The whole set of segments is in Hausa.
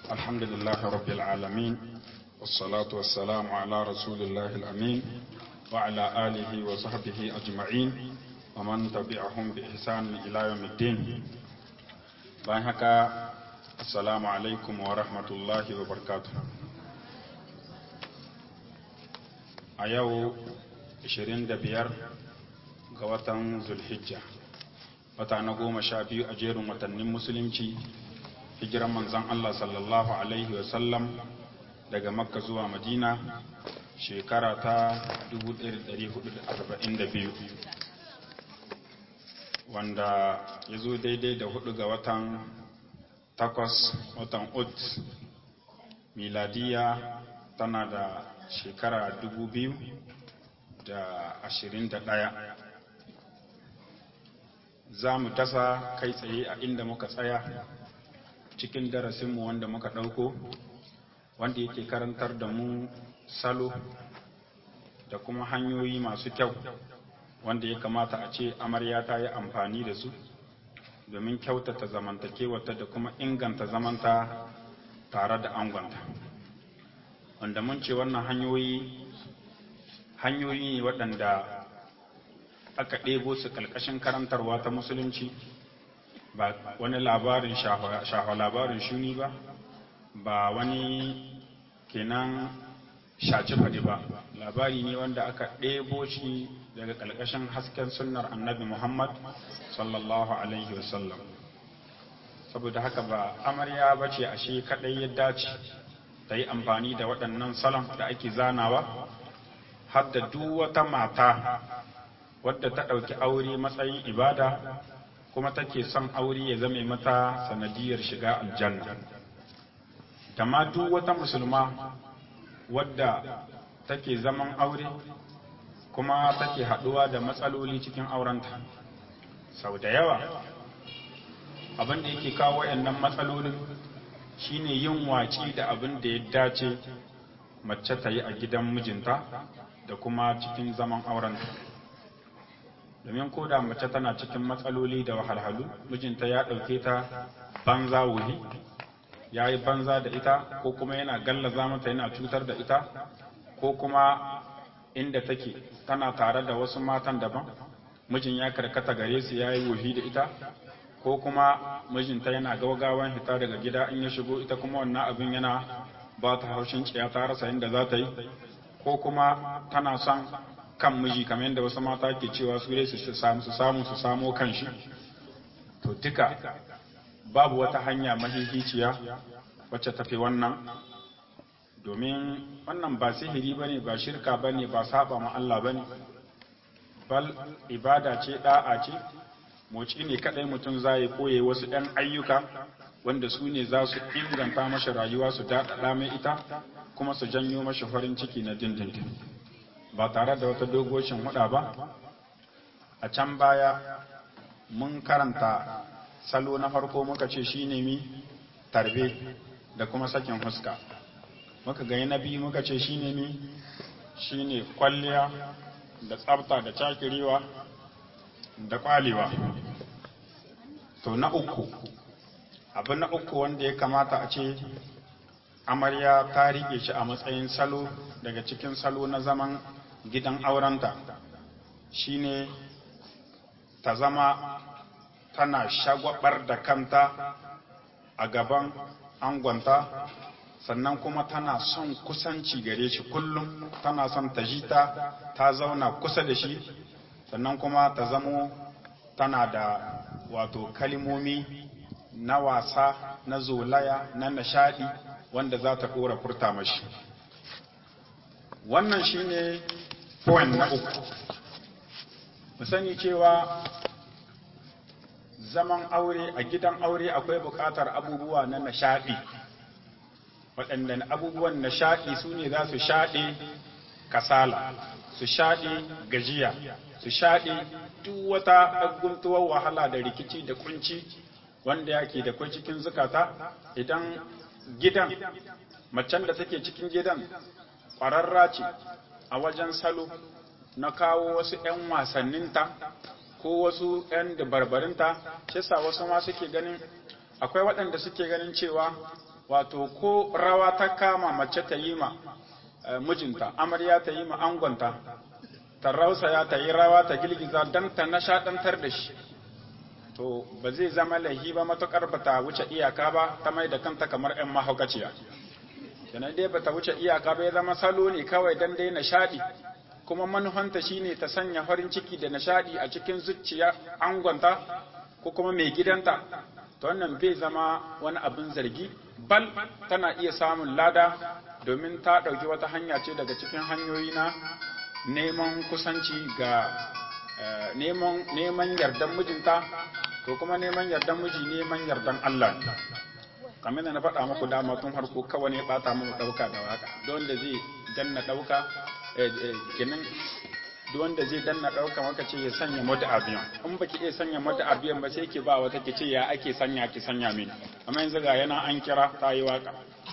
الحمد لله رب العالمين والصلاة والسلام على رسول الله الأمين وعلى آله وصحبه أجمعين ومن تبعهم بإحسان إلى يوم الدين بانهك السلام عليكم ورحمة الله وبركاته أيو 25 ga watan Zulhijja wata na goma sha biyu a jerin watannin musulunci hijiran manzon Allah sallallahu Alaihi wasallam daga makka zuwa madina shekara ta 1442 wanda ya zo daidai da hudu ga watan takwas watan ut miladiya tana da shekara 2021 za mu tasa kai tsaye a inda muka tsaya cikin darasinmu wanda muka ɗauko wanda yake karantar da mu salo da kuma hanyoyi masu kyau wanda ya kamata a ce amarya ta yi amfani da su domin kyautata zamantakewata da kuma inganta zamanta tare da angonta wanda mun ce wannan hanyoyi hanyoyi ne waɗanda aka ɗebo su ƙalƙashin karantarwa ta musulunci ba wani labarin shafa labarin shuni ba ba wani kenan shaci faɗi ba labari ne wanda aka ɗebo shi daga ƙalƙashin hasken sunnar annabi muhammad sallallahu alaihi wasallam saboda haka ba amarya ba ce ashe kaɗai ya dace ta yi amfani da waɗannan salon da ake zanawa har da duk wata mata wadda ta ɗauki aure matsayin ibada kuma take son aure ya zame mata sanadiyar shiga aljanna da ma duk wata musulma wadda take zaman aure kuma take haɗuwa da matsaloli cikin aurenta sau da yawa abin da yake kawo wayannan matsalolin shine yin waci da abin da ya dace mace ta yi a gidan mijinta da kuma cikin zaman aurenta domin ko da mace tana cikin matsaloli da wahalhalu mijinta ya ɗauke ta banza wuhi ya yi banza da ita ko kuma yana gallaza mata yana cutar da ita ko kuma inda take tana tare da wasu matan daban mijin ya karkata gare su ya yi wuhi da ita ko kuma mijinta yana gaugawan hita daga gida in ya shigo ita kuma wannan abin yana ba ta haushin ciya ta rasa inda za ta yi ko kuma tana son kan miji kamar yadda wasu mata ke cewa su dai su samu su samu su samo kan shi to duka babu wata hanya mahihiciya wacce tafi wannan domin wannan ba sihiri bane ba shirka bane ba saba ma Allah bane bal ibada ce da'a ce moci ne kadai mutum zai koye wasu ɗan ayyuka wanda su ne za su inganta mashi rayuwa su daɗaɗa mai ita kuma su janyo mashi farin ciki na dindindin ba tare da wata dogoshin huda ba a can baya mun karanta salo na farko muka ce shi mi tarbe da kuma sakin huska muka gani na biyu muka ce shi mi shi ne kwalliya da tsabta da cakirewa da kwalewa to na uku abu na uku wanda ya kamata a ce amarya ta rike shi a matsayin salo daga cikin salo na zaman gidan aurenta shine ta zama tana shagwabar da kanta a gaban angonta sannan kuma tana son kusanci gare shi kullum tana son ta ji ta ta zauna kusa da shi sannan kuma ta zamo tana da wato kalimomi na wasa na zolaya na nishadi wanda za ta ɗora furta mashi wannan shine point na uku mu sani cewa zaman aure a gidan aure akwai buƙatar abubuwa na nishaɗi waɗannan abubuwan nishaɗi su ne za su shaɗe kasala su shaɗe gajiya su shaɗe duk wata guntuwar wahala da rikici da kunci wanda yake da kwai cikin zukata idan gidan macen da take cikin gidan ƙwararra ce a wajen salo na kawo wasu 'yan wasanninta ko wasu 'yan dabarbarinta shi sa wasu ma suke ganin akwai waɗanda suke ganin cewa wato ko rawa ta kama mace ta yi ma mijinta amarya ta yi ma angonta ta rausaya ta yi rawa ta girgiza don ta nashaɗantar da shi to ba zai zama laihi ba matuƙar ba ta wuce iyaka ba ta mai da kanta kamar 'yan mahaukaciya kenan dai ba ta wuce iyaka ba ya zama salo ne kawai don dai nishaɗi kuma manuhanta shine ta sanya farin ciki da nishaɗi a cikin zuciya angonta ko kuma mai gidanta to wannan bai zama wani abin zargi bal tana iya samun lada domin ta ɗauki wata hanya ce daga cikin hanyoyi na neman kusanci ga neman yardan mijinta to kuma neman yardan miji neman yardan Allah kamar da na faɗa muku dama tun harko kawai ne ɓata mu ɗauka da waka don da zai danna ɗauka kenan duk wanda zai danna ɗauka maka ce ya sanya mata abiyan in baki iya sanya mata abiyan ba sai ki ba wata ki ce ya ake sanya ki sanya mini amma yanzu ga yana an kira ta yi waka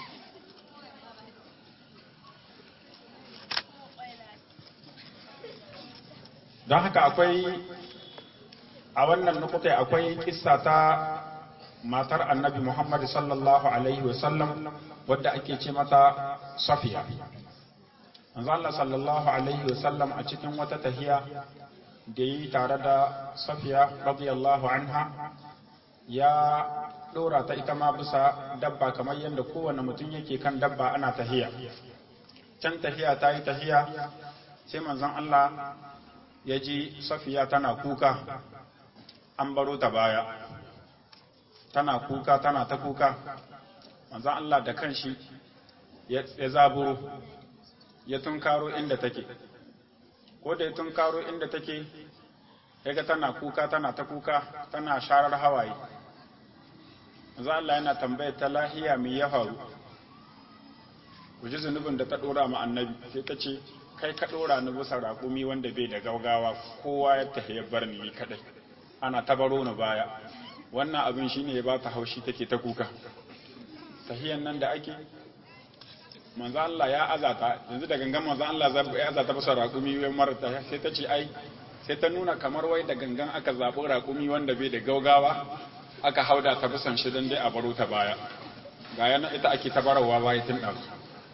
don haka akwai a wannan nukuta akwai kissa ta matar annabi Muhammad sallallahu alaihi wasallam wadda ake ce mata safiya manzo Allah sallallahu alaihi wasallam a cikin wata tahiya da yi tare da safiya radiyallahu anha ya dora ta ita ma bisa dabba kamar yadda kowane mutum yake kan dabba ana tahiya can tahiya ta yi tahiya sai manzon Allah ya ji safiya tana kuka an baro ta baya tana kuka tana ta kuka manzon Allah da kanshi ya zaburo ya tunkaro inda take ko da ya tunkaro inda take yaga tana kuka tana ta kuka tana sharar hawaye manzo Allah yana tambayar ta lahiya me ya faru ku ji zunubin da ta dora ma annabi sai ta ce kai ka dora ni bisa raƙumi wanda bai da gaugawa kowa ya tafi ya bar ni kadai ana ta baro ni baya wannan abin shine ya ba ta haushi take ta kuka tahiyan nan da ake manzo Allah ya azata yanzu da gangan manzo Allah ya azata bisa raƙumi wai marata sai ta ce ai sai ta nuna kamar wai da gangan aka zaɓi raƙumi wanda bai da gaugawa aka hauda ta bisan shi don dai a baro ta baya ga yana ita ake ta barawa baya tun ɗazu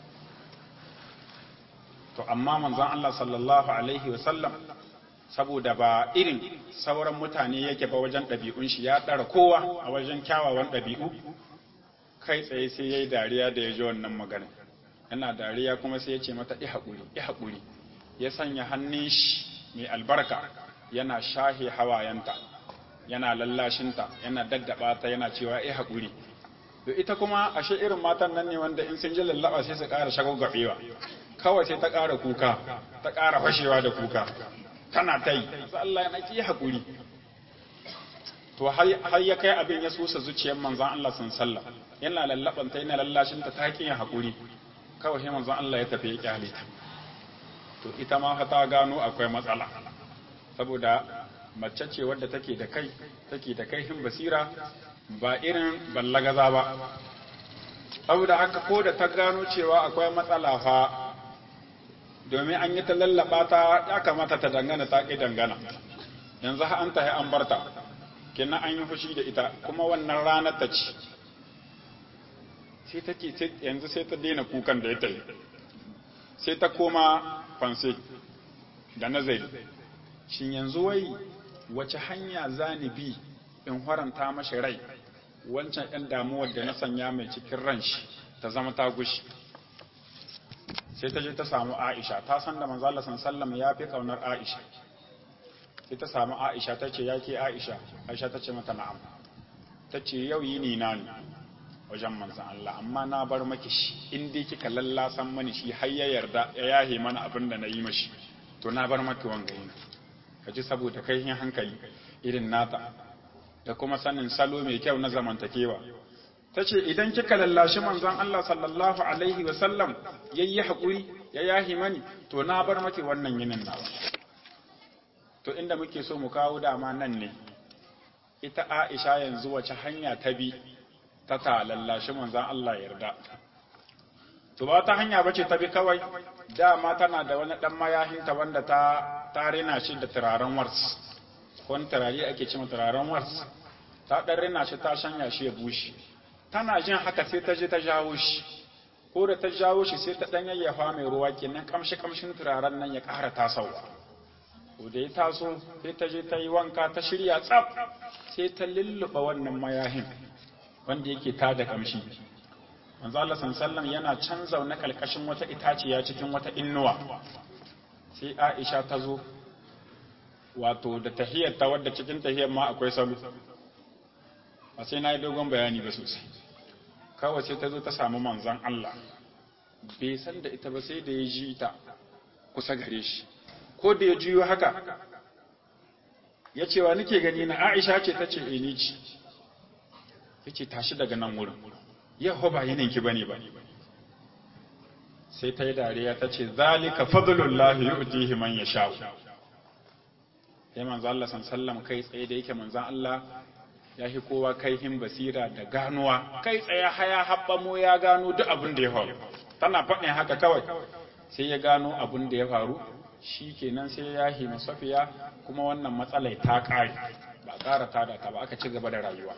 to amma manzon Allah sallallahu alaihi wasallam saboda ba irin sauran mutane yake ba wajen ɗabi'un shi ya ɗara kowa a wajen kyawawan ɗabi'u kai tsaye sai ya yi dariya da ya ji wannan magana yana dariya kuma sai ya ce mata i haƙuri i haƙuri ya sanya hannun shi mai albarka yana shahe hawayenta yana lallashinta yana daddaba ta yana cewa i haƙuri to ita kuma ashe irin matan nan ne wanda in sun ji lallaba sai su ƙara shagwagwabewa kawai sai ta ƙara kuka ta ƙara fashewa da kuka tana ta yi Allah yana ki haƙuri to har ya kai abin ya susa zuciyar manzon Allah sun sallah yana lallabanta yana lallashinta ta ƙi haƙuri kawai sai manzon Allah ya tafi ya kyale ta to ita ma fa ta gano akwai matsala saboda mace ce wadda take da kai take da kaihin basira ba irin ballagaza ba saboda haka ko da ta gano cewa akwai matsala fa domin an yi ta lallaba ta ya kamata ta dangana ta ƙi dangana yanzu ha an tahi an barta kenan an yi fushi da ita kuma wannan ranar ta ci sai take yanzu sai ta daina kukan da ya ta yi sai ta koma fanse da nazari shin yanzu wai wace hanya zani bi in haranta mashi rai wancan ɗan damuwar da na sanya mai cikin ran shi ta zama ta gushi sai ta je ta samu Aisha ta san da manzo Allah sallallahu ya fi kaunar Aisha sai ta samu Aisha ta ce yake Aisha Aisha ta ce mata na'am ta ce yau yini na ne wajen manzan Allah amma na bar maki shi in dai kika lallasan mani shi har ya yarda ya yahe mana abin da na yi mashi to na bar maki wanga yin ka ji saboda kai hankali irin nata da kuma sanin salo mai kyau na zamantakewa ta ce idan kika lallashi manzon Allah sallallahu alaihi wa sallam yayi haƙuri ya yahi mani to na bar maki wannan yinin nawa to inda muke so mu kawo dama nan ne ita Aisha yanzu wace hanya ta bi ta ta lallashi manzon Allah yarda to ba ta hanya bace ta bi kawai dama tana da wani dan mayahinta wanda ta ta rina shi da turaren wars wani turare ake cewa turaren wars ta dan rina shi ta shanya shi ya bushe tana jin haka sai ta je ta jawo shi ko da ta jawo shi sai ta dan yayyafa mai ruwa kenan kamshi kamshin turaren nan ya ƙara tasowa ko da ya taso sai ta je ta yi wanka ta shirya tsaf sai ta lulluɓa wannan mayahin wanda yake tada kamshi manzo Allah sallallahu yana can zaune kalkashin wata itaciya cikin wata innuwa sai Aisha ta zo wato da tahiyar ta wadda cikin tahiyar ma akwai salo ba sai na yi dogon bayani ba sosai kawai sai ta zo ta samu manzon Allah bai san da ita ba sai da ya ji ta kusa gare shi ko da ya juyo haka ya ce wa nake gani na Aisha ce ta ce ni ci ya ce tashi daga nan wurin yau ba yininki bane ba sai ta yi dariya ta ce zalika fadlullahi yu'tihi man yasha sai manzo Allah sallam kai tsaye da yake manzo Allah ya fi kowa kaihin basira da ganuwa kai tsaye haya habbamo ya gano duk abin da ya faru tana faɗin haka kawai sai ya gano abin da ya faru shi kenan sai ya yi masafiya kuma wannan matsalai ta ƙare ba ƙara tada ta ba aka ci gaba da rayuwa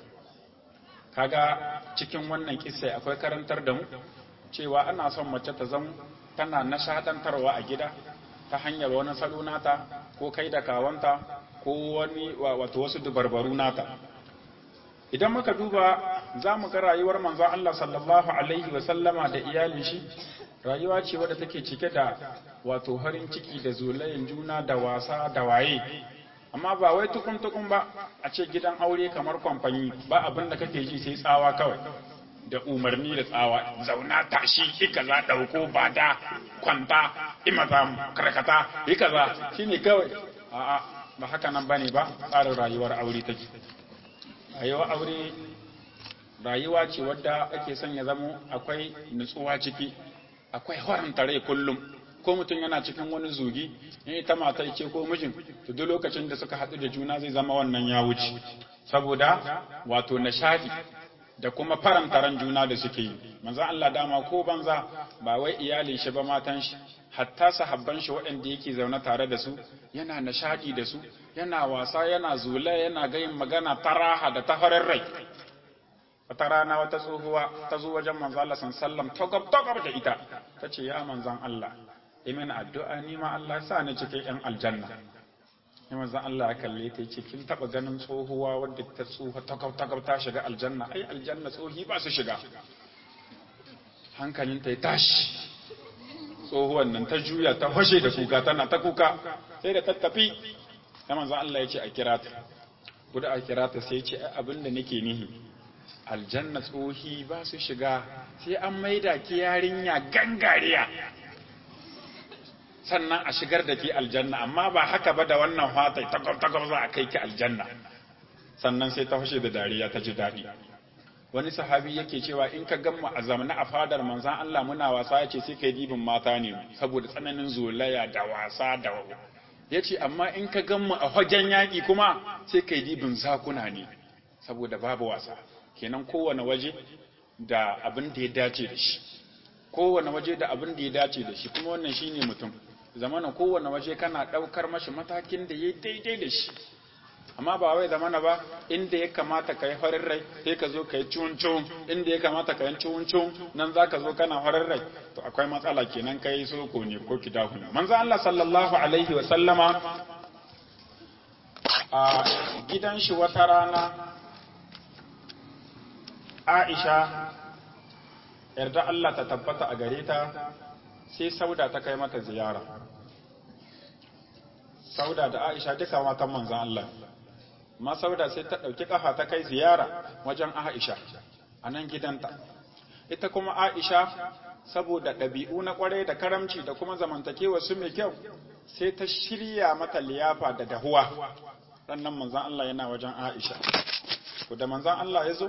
kaga cikin wannan kissa akwai karantar da mu cewa ana son mace ta zama tana nashadantarwa a gida ta hanyar wani salo nata ko kai da kawanta ko wani wato wasu dubarbaru nata idan muka duba za mu ga rayuwar manzon Allah sallallahu alaihi wa sallama da iyalin shi rayuwa ce wadda take cike da wato harin ciki da zulayen juna da wasa da waye amma ba wai tukun tukun ba a ce gidan aure kamar kwamfani ba abin da kake ji sai tsawa kawai da umarni da tsawa zauna tashi ika za dauko bada kwanta imata karkata ika za shine kawai a'a ba haka nan bane ba tsarin rayuwar aure take rayuwar aure rayuwa ce wadda ake son ya zamo akwai nutsuwa ciki akwai haramta rai kullum ko mutum yana cikin wani zugi in ita mata ce ko mijin to duk lokacin da suka haɗu da juna zai zama wannan ya wuce saboda wato nishadi da kuma faranta ran juna da suke yi manzon Allah dama ko banza ba wai iyalin shi ba matan shi hatta sahabban shi waɗanda yake zaune tare da su yana nishadi da su yana wasa yana zula yana gayin magana taraha da tafarin rai wata rana wata tsohuwa ta zo wajen manzon Allah sallallahu alaihi wasallam da ita tace ya manzon Allah imin addu'a ni ma Allah ya sa ni cikin ‘yan aljanna. Yi manzan Allah ya kalle ta ce, kin taɓa ganin tsohuwa wadda ta tsoha takau ta shiga aljanna, ai aljanna tsohi ba su shiga. Hankalinta ya tashi, tsohuwan nan ta juya ta fashe da kuka tana ta kuka, sai da tattafi, ya manzan Allah ya ce a kira ta. Guda a kira ta sai ce, abin da nake nihi, aljanna tsohi ba su shiga, sai an maida ki yarinya gangariya. sannan a shigar da ke aljanna amma ba haka ba da wannan fatai takwab za a kai ki aljanna sannan sai ta fashe da dariya ta ji daɗi wani sahabi yake cewa in ka gamma a zamana a fadar manzan Allah muna wasa ya ce sai kai dibin mata ne saboda tsananin zolaya da wasa da ya ce amma in ka gamma a fagen yaƙi kuma sai kai dibin zakuna ne saboda babu wasa kenan kowane waje da abin da ya dace da shi kowane waje da abin da ya dace da shi kuma wannan shine mutum zamana kowane waje kana ɗaukar mashi matakin da ya daidai da shi amma ba wai zamana ba inda ya kamata ka yi farin rai sai ka zo ka yi cuncun inda ya kamata ka yi cuncun nan za ka zo kana farin rai to akwai matsala kenan ka yi soko ne ko kidahu ne manzo Allah sallallahu alaihi wa sallama a gidan shi wata rana Aisha yarda Allah ta tabbata a gare ta sai sauda ta kai mata ziyara sauda da aisha duka matan manzan Allah ma sauda sai ta ɗauki ƙafa ta kai ziyara wajen aisha a nan gidanta ita kuma aisha saboda ɗabi'u na ƙwarai da karamci da kuma zamantakewa su mai kyau sai ta shirya mata liyafa da dahuwa sannan manzan Allah yana wajen aisha ko da manzan Allah ya zo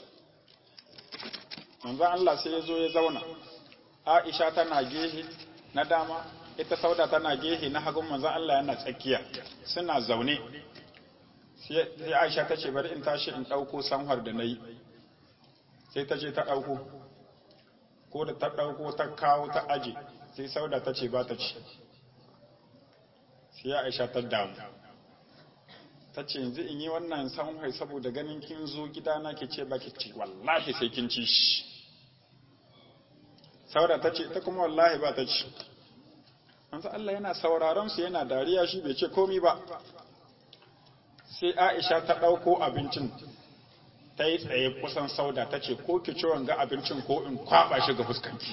manzan Allah sai ya zo ya zauna Aisha tana gehe na dama, ita sauda tana gehe na hagun manzan Allah yana tsakiya, suna zaune. Sai Aisha ta ce bari in tashi in ɗauko sanhar da na yi, sai ta ce ta ɗauko, ko da ta ɗauko ta kawo ta aje, sai sauda ta ce ba ta ci. Sai Aisha ta damu, ta ce yanzu in yi wannan sanwai saboda ganin kin zo gidana ke ce baki ci wallahi sai kin ci shi sauda ta ce ta kuma wallahi ba ta ci manzo Allah yana sauraron su yana dariya shi bai ce komi ba sai Aisha ta ɗauko abincin ta yi tsaye kusan sauda ta ce ko ki ci wanga abincin ko in kwaba shi ga fuskanki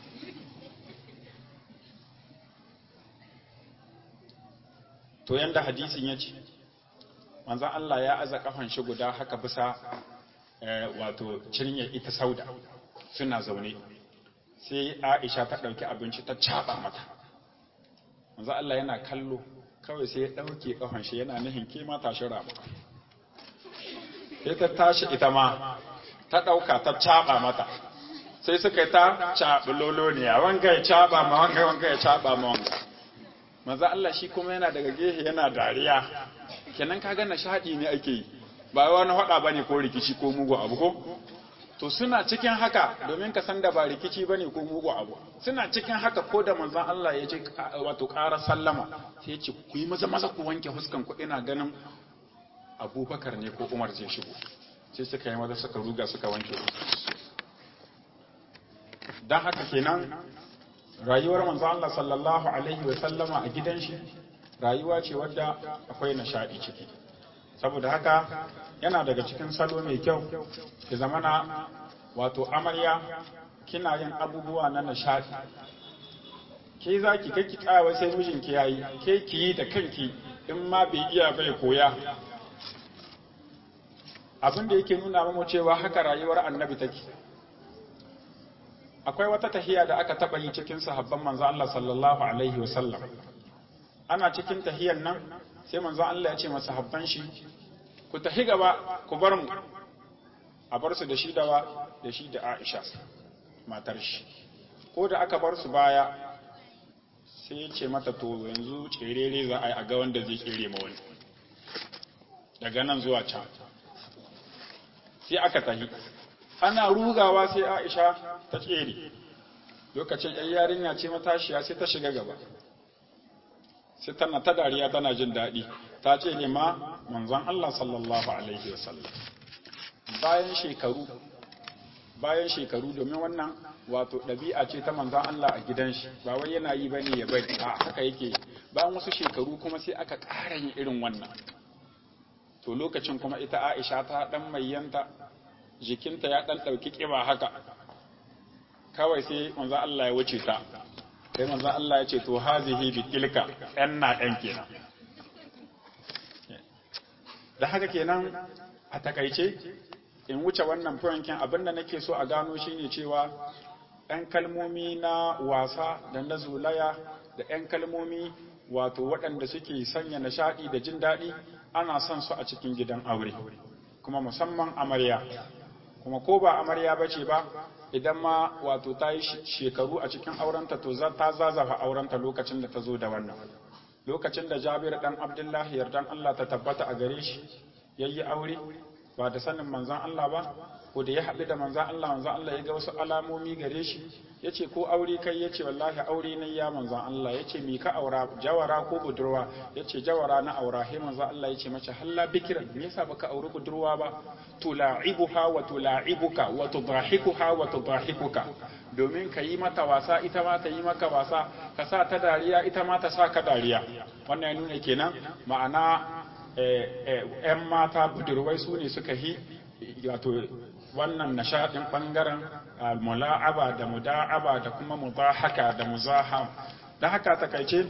to yanda hadisin ya ce manzan Allah ya aza kafan shi guda haka bisa wato cinyar ita sauda suna zaune sai Aisha ta ɗauki abinci ta caɓa mata manzan Allah yana kallo kawai sai ya ɗauke kafan shi yana nihin ke ma tashi rama sai ta tashi ita ma ta ɗauka ta caɓa mata sai suka yi ta caɓi loloniya wanga ya caɓa ma wanga wanga ya caɓa ma wanga maza Allah shi kuma yana daga gehe yana dariya kenan ka ga nishadi ne ake yi ba wani hada bane ko rikici ko mugu abu ko to suna cikin haka domin ka san da ba rikici bane ko mugu abu suna cikin haka ko da manzon Allah ya ce wato ƙara sallama sai ya ce ku yi maza maza ku wanke huskan ku ina ganin Abubakar ne ko Umar zai shigo sai suka yi maza suka ruga suka wanke dan haka kenan rayuwar manzo Allah sallallahu alaihi wa sallama a gidan shi rayuwa ce wadda akwai nishadi ciki saboda haka yana daga cikin salo mai kyau ki zamana wato amarya kina yin abubuwa na nishadi ke za ki kake tsawa sai mijinki yayi ke ki yi da kanki in ma bai iya bai koya abin da yake nuna mamu cewa haka rayuwar annabi take akwai wata tahiya da aka taba yi cikin sahabban manzo Allah sallallahu alaihi wa sallam ana cikin tahiyan nan sai manzo Allah ya ce masa sahabban shi ku tahi gaba ku bar mu a bar su da shi dawa da shi da Aisha matar shi ko da aka bar su baya sai ya ce mata to yanzu cerere za a yi a ga wanda zai kere ma wani daga nan zuwa can sai aka tahi ana rugawa sai Aisha ta tsere lokacin ɗan yarinya ce matashiya sai ta shiga gaba sai tana ta dariya tana jin daɗi ta ce ne ma manzon Allah sallallahu alaihi wasallam bayan shekaru bayan shekaru domin wannan wato ɗabi'a ce ta manzon Allah a gidan shi ba wai yana yi bane ya bari a haka yake bayan wasu shekaru kuma sai aka ƙara yin irin wannan to lokacin kuma ita Aisha ta dan mayyanta jikinta ya ɗan ɗauki ƙiba haka kawai sai manzo Allah ya wuce ta sai manzo Allah ya ce to hazihi bi tilka ɗan na ɗan kenan da haka kenan a takaice in wuce wannan furankin abinda nake so a gano shine cewa ɗan kalmomi na wasa da na zulaya da ɗan kalmomi wato waɗanda suke sanya nishaɗi da jin daɗi ana son su a cikin gidan aure kuma musamman amarya kuma ko ba amarya ba ce ba idan ma wato ta yi shekaru a cikin aurenta to ta zazafa aurenta lokacin da ta zo da wannan lokacin da jabir dan abdullahi yardan Allah ta tabbata a gare shi yayi aure ba da sanin manzon Allah ba ko da ya haɗu da manzon Allah manzon Allah ya ga wasu alamomi gare shi yace ko aure kai yace wallahi aure ne ya manzon Allah yace mi ka aura jawara ko budurwa yace jawara na aura he manzon Allah yace mace halla bikiran me yasa baka auri budurwa ba tula'ibuha wa tula'ibuka wa tudahikuha wa tudahikuka domin ka yi mata wasa ita ma ta yi maka wasa ka sa ta dariya ita ma ta sa ka dariya wannan ya nuna kenan ma'ana ‘yan mata budurwai su ne suka yi wato wannan nishaɗin ɓangaren mula'aba da muda'aba da kuma mubahaka da muzaham da haka takaice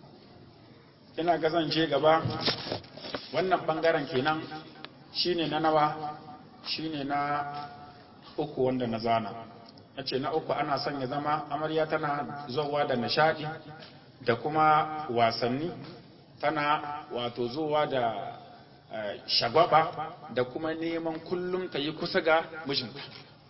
ina gazance gaba wannan ɓangaren kenan shine na nawa shine na uku wanda na zana na ce na uku ana son ya zama amarya tana zowa da nishaɗi da kuma wasanni tana wato zuwa da shagwaba da kuma neman kullum ta yi kusa ga mijinta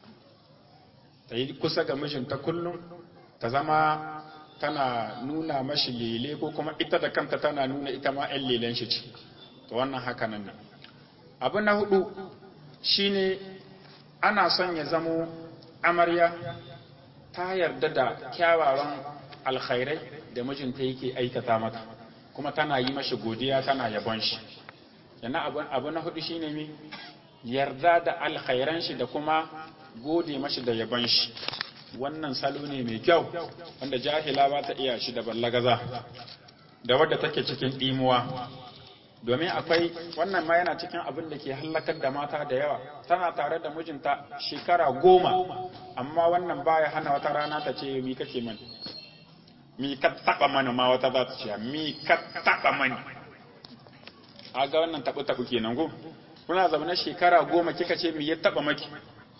ta yi kusa ga mijinta kullum ta zama tana nuna mashi lele ko kuma ita da kanta tana nuna ita ma 'yan lelen shi ce to wannan haka nan ne abu na hudu shine ana son ya zamo amarya ta yarda da kyawawan alkhairai da mijinta yake aikata mata kuma tana yi mashi godiya tana yabon shi yana abu, abu na hudu shine mi yarda da alkhairan shi da kuma gode mashi da yaban shi wannan salo ne mai kyau wanda jahila ba ta iya shi da ballagaza da wadda take cikin ɗimuwa domin akwai wannan ma yana cikin abin da ke hallakar da mata da yawa tana tare da mijinta shekara goma amma wannan baya hana wata rana ta ce mi kake mani mi ka taba mani ma wata za ta ce mi ka taba mani a ga wannan tabu tabu kenan go kuna zaune shekara goma kika ce mi ya taba maki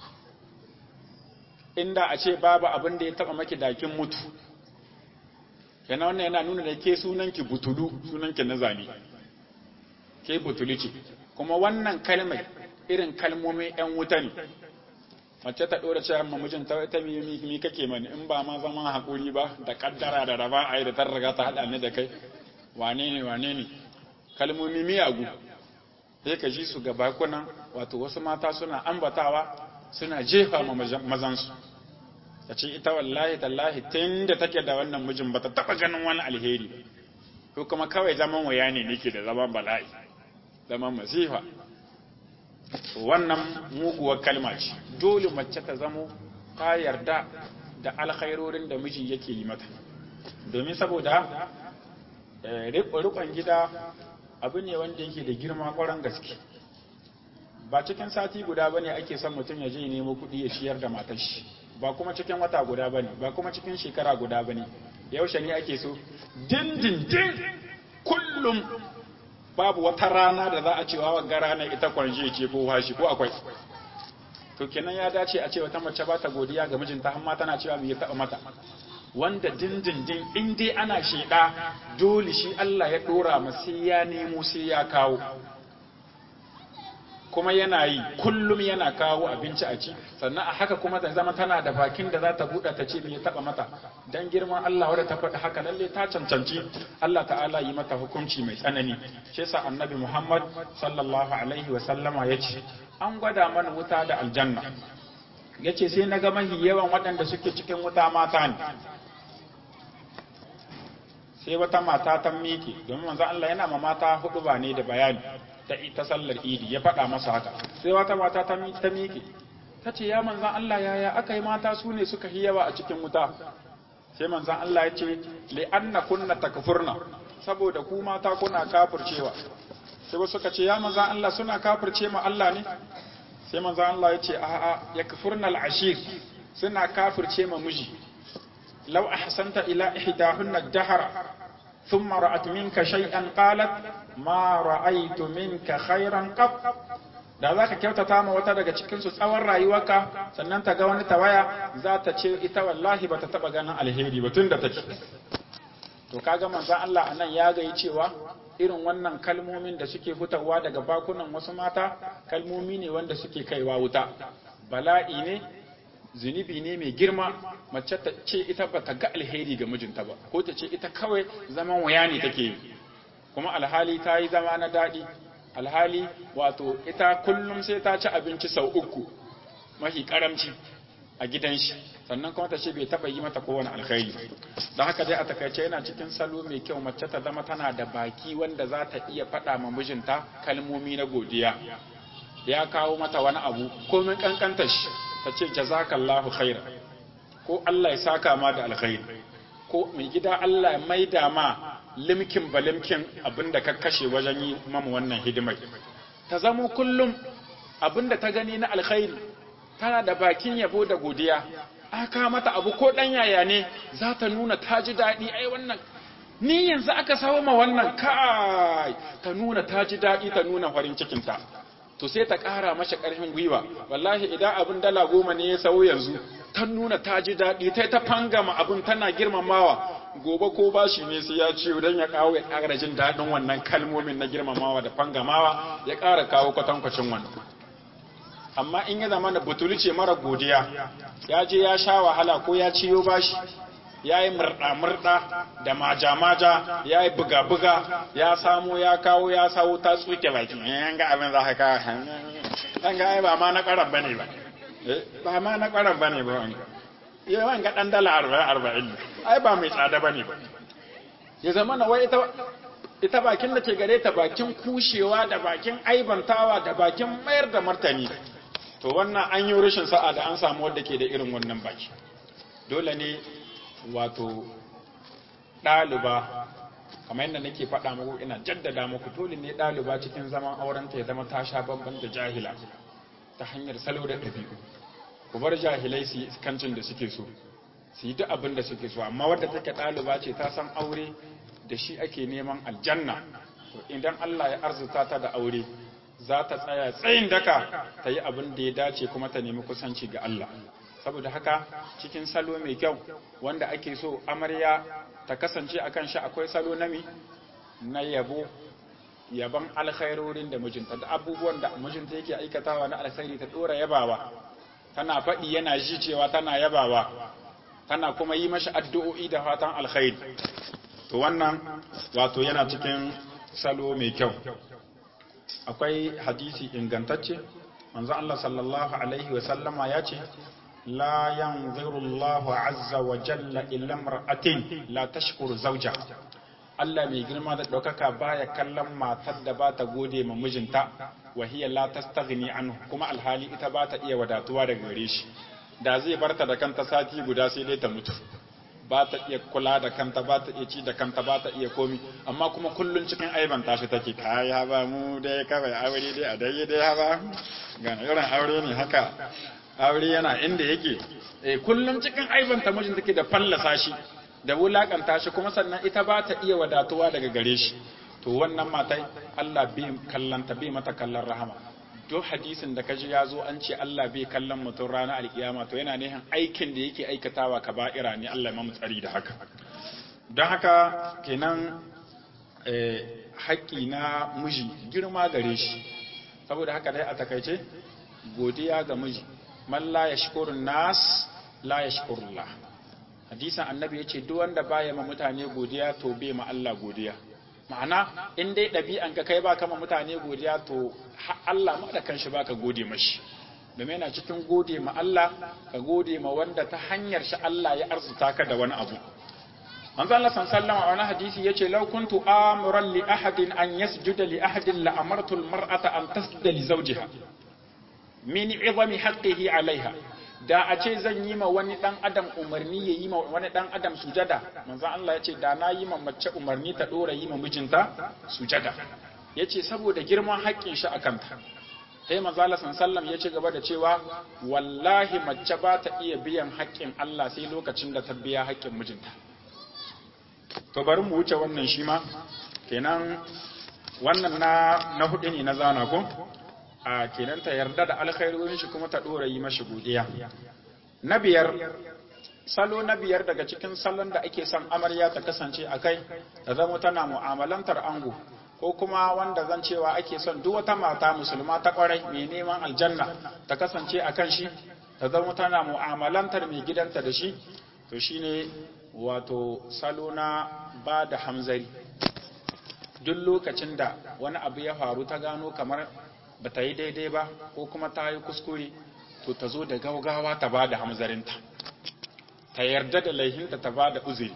inda a ce babu abin da ya taba maki dakin mutu kenan wannan yana nuna da ke sunanki butulu sunanki na zane ke butuli ce kuma wannan kalmai irin kalmomi yan wuta ne mace ta ɗora cewa mamujin ta ta mi mi kake mani in ba ma zama haƙuri ba da kaddara da raba ai da tar riga ta haɗa ni da kai wane ne wane ne kalmomi miyagu sai ka ji su ga bakunan wato wasu mata suna ambatawa suna jefa ma mazansu ta ce ita wallahi tallahi tun da take da wannan mijin ba ta taɓa ganin wani alheri ba ko kuma kawai zaman waya ne nake da zaman bala'i zaman masifa wannan muguwar kalma ce dole mace ta zamo ta yarda da alkhairorin da miji yake yi mata domin saboda rikon gida abu ne wanda yake da girma kwaran gaske ba cikin sati guda bane ake son mutum ya je nemo kuɗi ya ciyar da matar shi ba kuma cikin wata guda bane ba kuma cikin shekara guda bane yaushe ne ake so dindindin kullum babu wata rana da za a cewa wa rana ita kwanje ce ko washi ko akwai to kenan ya dace a ce wata mace ba ta godiya ga mijinta amma tana cewa me ya taba mata wanda dindindin in dai ana sheda dole shi Allah ya dora mu sai ya nemo sai ya kawo kuma yana yi kullum yana kawo abinci a ci sannan a haka kuma ta zama tana da bakin da za ta buɗe ta ce me ya taɓa mata dan girman Allah wadda ta faɗi haka lalle ta cancanci Allah ta'ala yi mata hukunci mai tsanani shi yasa annabi Muhammad sallallahu alaihi wa sallama yace an gwada mana wuta da aljanna yace sai na ga mahi yawan waɗanda suke cikin wuta mata ne sai wata mata ta miƙe domin manzo Allah yana ma mata hudu ba ne da bayani ta ita sallar idi ya faɗa masa haka sai wata mata ta miƙe ta ce ya manzan Allah yaya aka yi mata su ne suka yi yawa a cikin wuta sai manzan Allah ya ce li'anna kunna takfurna saboda ku mata kuna kafircewa sai wasu suka ce ya manzan Allah suna kafirce ma Allah ne sai manzan Allah ya ce a'a yakfurna al'ashir suna kafirce ma miji law ahsanta ila ihdahunna dahara ثم رأت منك شيئا قالت ما رأيت منك خيرا قط da za ka kyautata ma wata daga cikinsu tsawon rayuwarka sannan ta ga wani tawaya za ta ce ita wallahi ba ta taɓa ganin alheri ba tun da take to kaga manzon Allah anan ya gayi cewa irin wannan kalmomin da suke hutawa daga bakunan wasu mata kalmomi ne wanda suke kaiwa wuta bala'i ne zunubi ne mai girma mace ta ce ita ba ta ga alheri ga mijinta ba ko ta ce ita kawai zaman waya ne take yi kuma alhali ta yi zama na daɗi alhali wato ita kullum sai ta ci abinci sau uku mafi karamci a gidan shi sannan kuma ta ce bai taɓa yi mata kowane alkhairi don haka dai a takaice yana cikin salo mai kyau mace ta zama tana da baki wanda za ta iya faɗa ma mijinta kalmomi na godiya ya kawo mata wani abu komin kankanta shi ta ce jazakallahu khaira ko Allah ya saka ma da alkhairi ko mai gida Allah ya maida ma limkin ba limkin abinda ka kashe wajen yi mamu wannan hidimai ta zamo kullum abinda ta gani na alkhairi tana da bakin yabo da godiya aka mata abu ko dan yaya ne za ta nuna ta ji daɗi ai wannan ni yanzu aka sawo ma wannan kai ta nuna ta ji daɗi ta nuna farin cikinta to sai ta ƙara masa ƙarfin gwiwa wallahi idan abin dala goma ne ya sawo yanzu ta nuna ta ji daɗi ta ta fangama abin tana girmamawa gobe ko bashi ne sai ya ciwo don ya kawo ya ƙara jin daɗin wannan kalmomin na girmamawa da fangamawa ya ƙara kawo kwatankwacin wannan amma in ya zama da butuli ce mara godiya ya je ya sha wahala ko ya ciyo bashi ya yi murɗa-murɗa da maja-maja ya yi buga-buga ya samo ya kawo ya sawo ta tsuke baki yan ga abin za ka kawo ɗan ga ai ba ma na ƙarar bane ba ba ma na ƙarar bane ba wanga ya wani ga ɗan dala arba'in arba'in ai ba mai tsada bane ba ya zama na wai ita ita bakin da ke gare ta bakin kushewa da bakin aibantawa da bakin mayar da martani to wannan an yi rashin sa'a da an samu wadda ke da irin wannan baki dole ne wato ɗaliba kamar yadda nake faɗa muku ina jaddada muku dole ne ɗaliba cikin zaman aurenta ya zama ta sha bamban da jahila ta hanyar salo da ɗabi'u ku bar jahilai su yi iskancin da suke so su yi duk abin da suke so amma wadda take ɗaliba ce ta san aure da shi ake neman aljanna to idan Allah ya arzuta ta da aure za ta tsaya tsayin daka ta yi abin da ya dace kuma ta nemi kusanci ga Allah saboda haka cikin salo mai kyau wanda ake so amarya ta kasance akan shi akwai salo na mi na yabo yaban alkhairorin da mijinta da abubuwan da mijinta yake aikatawa na alkhairi ta dora yabawa tana faɗi yana ji cewa tana yabawa tana kuma yi mashi addu'o'i da fatan alkhairi to wannan wato yana cikin salo mai kyau akwai hadisi ingantacce manzo Allah sallallahu alaihi wa sallama ya ce la yanziru Allahu azza wa jalla illa imra'atin la tashkuru zawja Allah mai girma da ɗaukaka baya kallon matar da ba ta gode ma mijinta wa hiya la tastaghni anhu kuma alhali ita ba ta iya wadatuwa daga gare shi da zai barta da kanta sati guda sai dai ta mutu ba ta iya kula da kanta ba ta iya ci da kanta ba ta iya komi amma kuma kullun cikin aiban tashi take kaya ba mu dai kawai aure dai a dai dai ba ga irin aure ne haka aure yana inda yake eh kullun cikin aiban ta mijin take da fallasa shi da wulakanta shi kuma sannan ita ba ta iya wadatuwa daga gare shi to wannan matai Allah bai kallanta bai mata kallon rahama duk hadisin da kaji ya zo an ce Allah bai kallon mutum ranar alkiyama to yana nihin aikin da yake aikatawa kaba'ira ne Allah ya tsari da haka don haka kenan haƙƙi na miji girma gare shi saboda haka dai a takaice godiya ga miji man la yashkurun nas la yashkurullah hadisin annabi yace duk wanda baya ma mutane godiya to bai ma Allah godiya ma'ana in dai ɗabi'an ka kai ba kama mutane godiya to Allah ma da kanshi baka gode mashi domin yana cikin gode ma Allah ka gode ma wanda ta hanyar shi Allah ya arzuta ka da wani abu manzo Allah sallallahu a wani hadisi yace law kuntu amuran li ahadin an yasjuda li ahadin la amartu al mar'ata an tasjuda li zawjiha min 'izami haqqihi 'alayha da a ce zan yi ma wani dan adam umarni ya yi ma wani dan adam sujada manzon Allah ya ce da na yi ma mace umarni ta dora yi ma mijinta sujada ya ce saboda girman haƙƙin shi a kanta sai manzon Allah sallam ya ci gaba da cewa wallahi mace ba ta iya biyan haƙƙin Allah sai lokacin da ta biya haƙƙin mijinta to bari mu wuce wannan shi ma kenan wannan na na hudu ne na zana ko a kenan ta yarda da alkhairorin shi kuma ta dora yi mashi godiya na biyar salo na biyar daga cikin salon da ake son amarya ta kasance a kai ta zama tana mu'amalantar ango ko kuma wanda zan cewa ake son duk wata mata musulma ta kwarai mai neman aljanna ta kasance a kan shi ta zama tana mu'amalantar mai gidanta da shi to shine wato salo na ba da hamzari duk lokacin da wani abu ya faru ta gano kamar ba ta yi daidai ba ko kuma ta yi kuskure to ta zo da gaugawa ta ba da hamzarinta ta yarda da laihinta ta ba da uzuri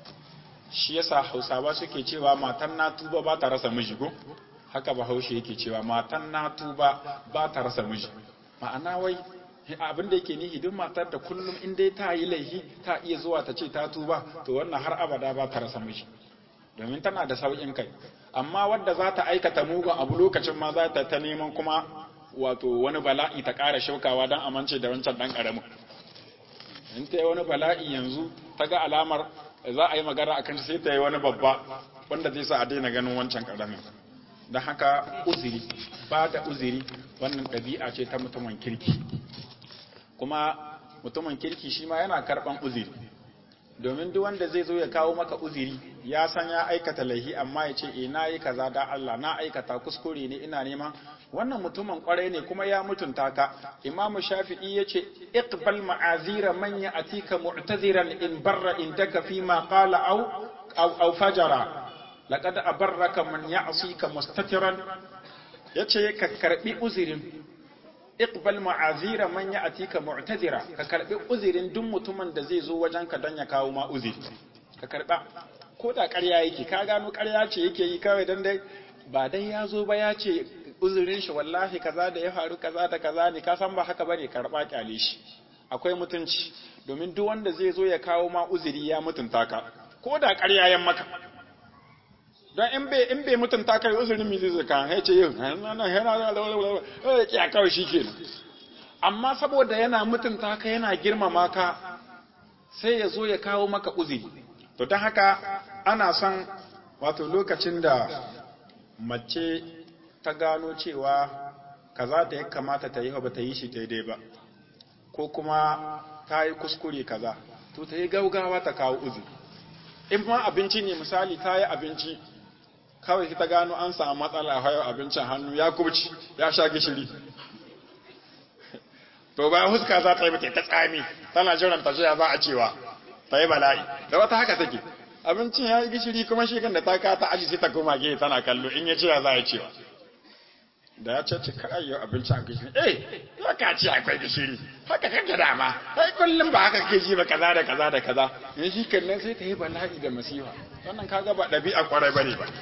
shi yasa hausawa suke cewa matan na tuba ba ta rasa miji ko haka bahaushe yake cewa matan na tuba ba ta rasa miji ma'ana wai abin da yake nihi duk matar da kullum in dai ta yi laihi ta iya zuwa ta ce ta tuba to wannan har abada ba ta rasa miji domin tana da sauƙin kai amma wadda za ta aikata mugun abu lokacin ma za ta ta neman kuma wato wani bala'i ta ƙara shaukawa don amince da wancan ɗan ƙaramin in ta yi wani bala'i yanzu ta ga alamar za a yi magana a kanci sai ta yi wani babba wanda zai sa a daina ganin wancan ƙaramin don haka uziri ba da uziri wannan ɗabi'a ce ta mutumin kirki kuma mutumin kirki shi ma yana karɓan uziri domin duk wanda zai zo ya kawo maka uziri ya san ya aikata laihi amma ya ce e na yi kaza da Allah na aikata kuskure ne ina neman wannan mutumin kwarai ne kuma ya mutunta ka imamu shafi'i ya ce iqbal ma'azira man ya'tika mu'taziran in barra in daka fi ma qala aw aw aw fajara laqad abarraka man ya'sika mustatiran yace ka karbi uzirin iqbal ma'azira man ya'tika mu'tazira ka karbi uzirin duk mutumin da zai zo wajen ka dan ya kawo ma uziri ka karba ko da ƙarya yake ka gano ƙarya ce yake yi kawai dan dai ba dai ya zo ba ya ce uzurin shi wallahi kaza da ya faru kaza da kaza ne ka san ba haka bane karba kyale shi akwai mutunci domin duk wanda zai zo ya kawo ma uzuri ya mutunta ka ko da ƙarya yan maka don in bai in bai mutunta kai uzurin mi zai zaka ya ce yin ya kawai shi kenan amma saboda yana mutunta ka yana girmama ka sai ya zo ya kawo maka uzuri to don haka ana son wato lokacin da mace ta gano cewa kaza da ya kamata ta yi ba ta yi shi daidai ba ko kuma ta yi kuskure kaza to ta yi gaugawa ta kawo uzuri in ma abinci ne misali ta yi abinci kawai ta gano an samu matsala hayo abincin hannu ya kubci ya sha gishiri to bayan huska za ta yi mata ta tsami tana jiran ta za a cewa ta yi bala'i da wata haka take abincin ya yi gishiri kuma shi kan da ta kata aji sai ta koma gehe tana kallo in ya ce ya za a cewa da ya ce kai yau abincin a gishiri eh ya ka ce akwai gishiri haka kake dama ai kullum ba haka kake ji ba kaza da kaza da kaza in shi kan nan sai ta yi bala'i da masifa wannan kaga ba ɗabi'a kwarai bane ba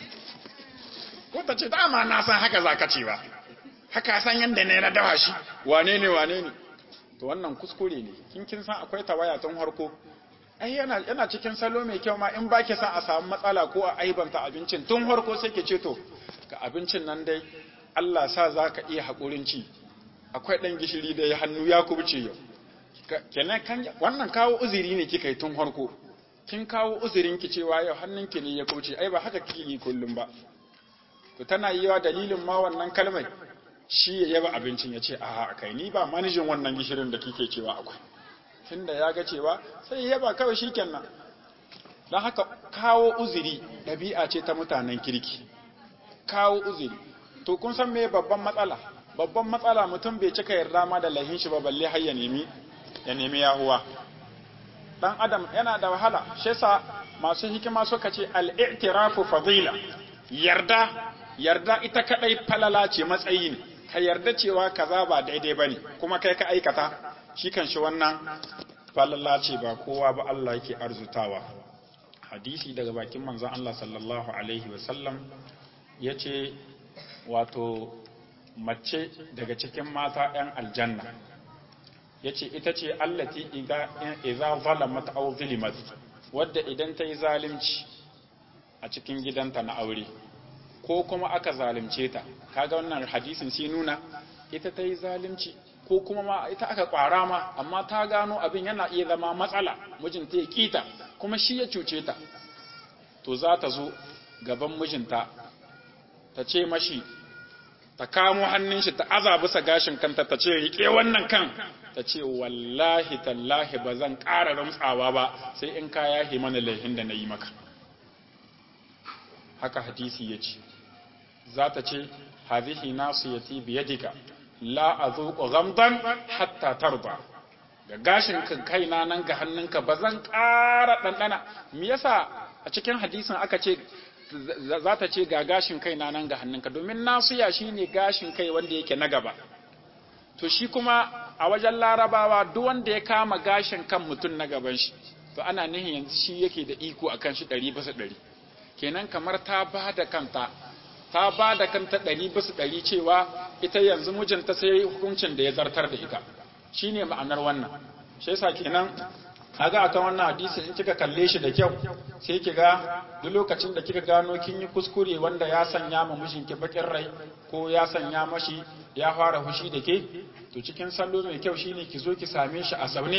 ko ta ce dama na san haka za ka ce ba haka san yadda ne na dawa shi wane ne wane ne to wannan kuskure ne kin kin san akwai tawaya tun harko ai yana yana cikin salo mai kyau ma in ba ki san a samu matsala ko a aibanta abincin tun harko sai ki ce to ga abincin nan dai Allah sa za ka iya haƙurin ci akwai ɗan gishiri da ya hannu ya kubuce yau kenan kan wannan kawo uzuri ne kika yi tun harko kin kawo uzurin ki cewa yau hannunki ne ya kubuce ai ba haka kike yi kullum ba to tana yi wa dalilin ma wannan kalmai shi ya yaba abincin ya ce a kai ni ba manijin wannan gishirin da kike cewa akwai tunda ya ga cewa sai ya yaba kawai shikenan don haka kawo uzuri ɗabi'a ce ta mutanen kirki kawo uzuri to kun san me babban matsala babban matsala mutum bai cika yarda ma da lahin shi ba balle har ya nemi ya nemi yahuwa dan adam yana da wahala shi yasa masu hikima suka ce al-i'tirafu fadila yarda yarda ita kadai falala ce matsayi ne ka yarda cewa kaza ba daidai bane kuma kai ka aikata shi kan shi wannan falala ce ba kowa ba Allah yake arzutawa hadisi daga bakin manzon Allah sallallahu alaihi wa sallam yace wato mace daga cikin mata 'yan aljanna yace ita ce allati idza zalamat aw zulimat wadda idan ta yi zalunci a cikin gidanta na aure ko kuma aka zalunce ta kaga wannan hadisin sai nuna ita ta yi zalunci ko kuma ma ita aka kwara ma amma ta gano abin yana iya zama matsala mijinta ya kita kuma shi ya cuce ta to za ta zo gaban mijinta ta ce mashi ta kamo hannun shi ta aza bisa gashin kanta ta ce rike wannan kan ta ce wallahi tallahi ba zan ƙara ramtsawa ba sai in ka yahe mana laihin da na yi maka haka hadisi ya ce za ta ce hadhihi nasiyati biyadika la azuqu ghamdan hatta tarda ga gashin kan kaina nan ga hannunka ba zan ƙara ɗanɗana me yasa a cikin hadisin aka ce za ta ce ga gashin kaina nan ga hannunka domin nasiya shine gashin kai wanda yake na gaba to shi kuma a wajen larabawa duk wanda ya kama gashin kan mutum na gaban shi to ana nihin yanzu shi yake da iko akan shi ɗari bisa ɗari kenan kamar ta ba da kanta ta ba da kanta ɗari bisa ɗari cewa ita yanzu mijinta sai hukuncin da ya zartar da ita shine ma'anar wannan shi yasa kenan kaga akan wannan hadisi in kika kalle shi da kyau sai kiga duk lokacin da kika gano kin yi kuskure wanda ya sanya ma mijinki bakin rai ko ya sanya mashi ya fara fushi da ke to cikin salo mai kyau shine ki zo ki same shi a zaune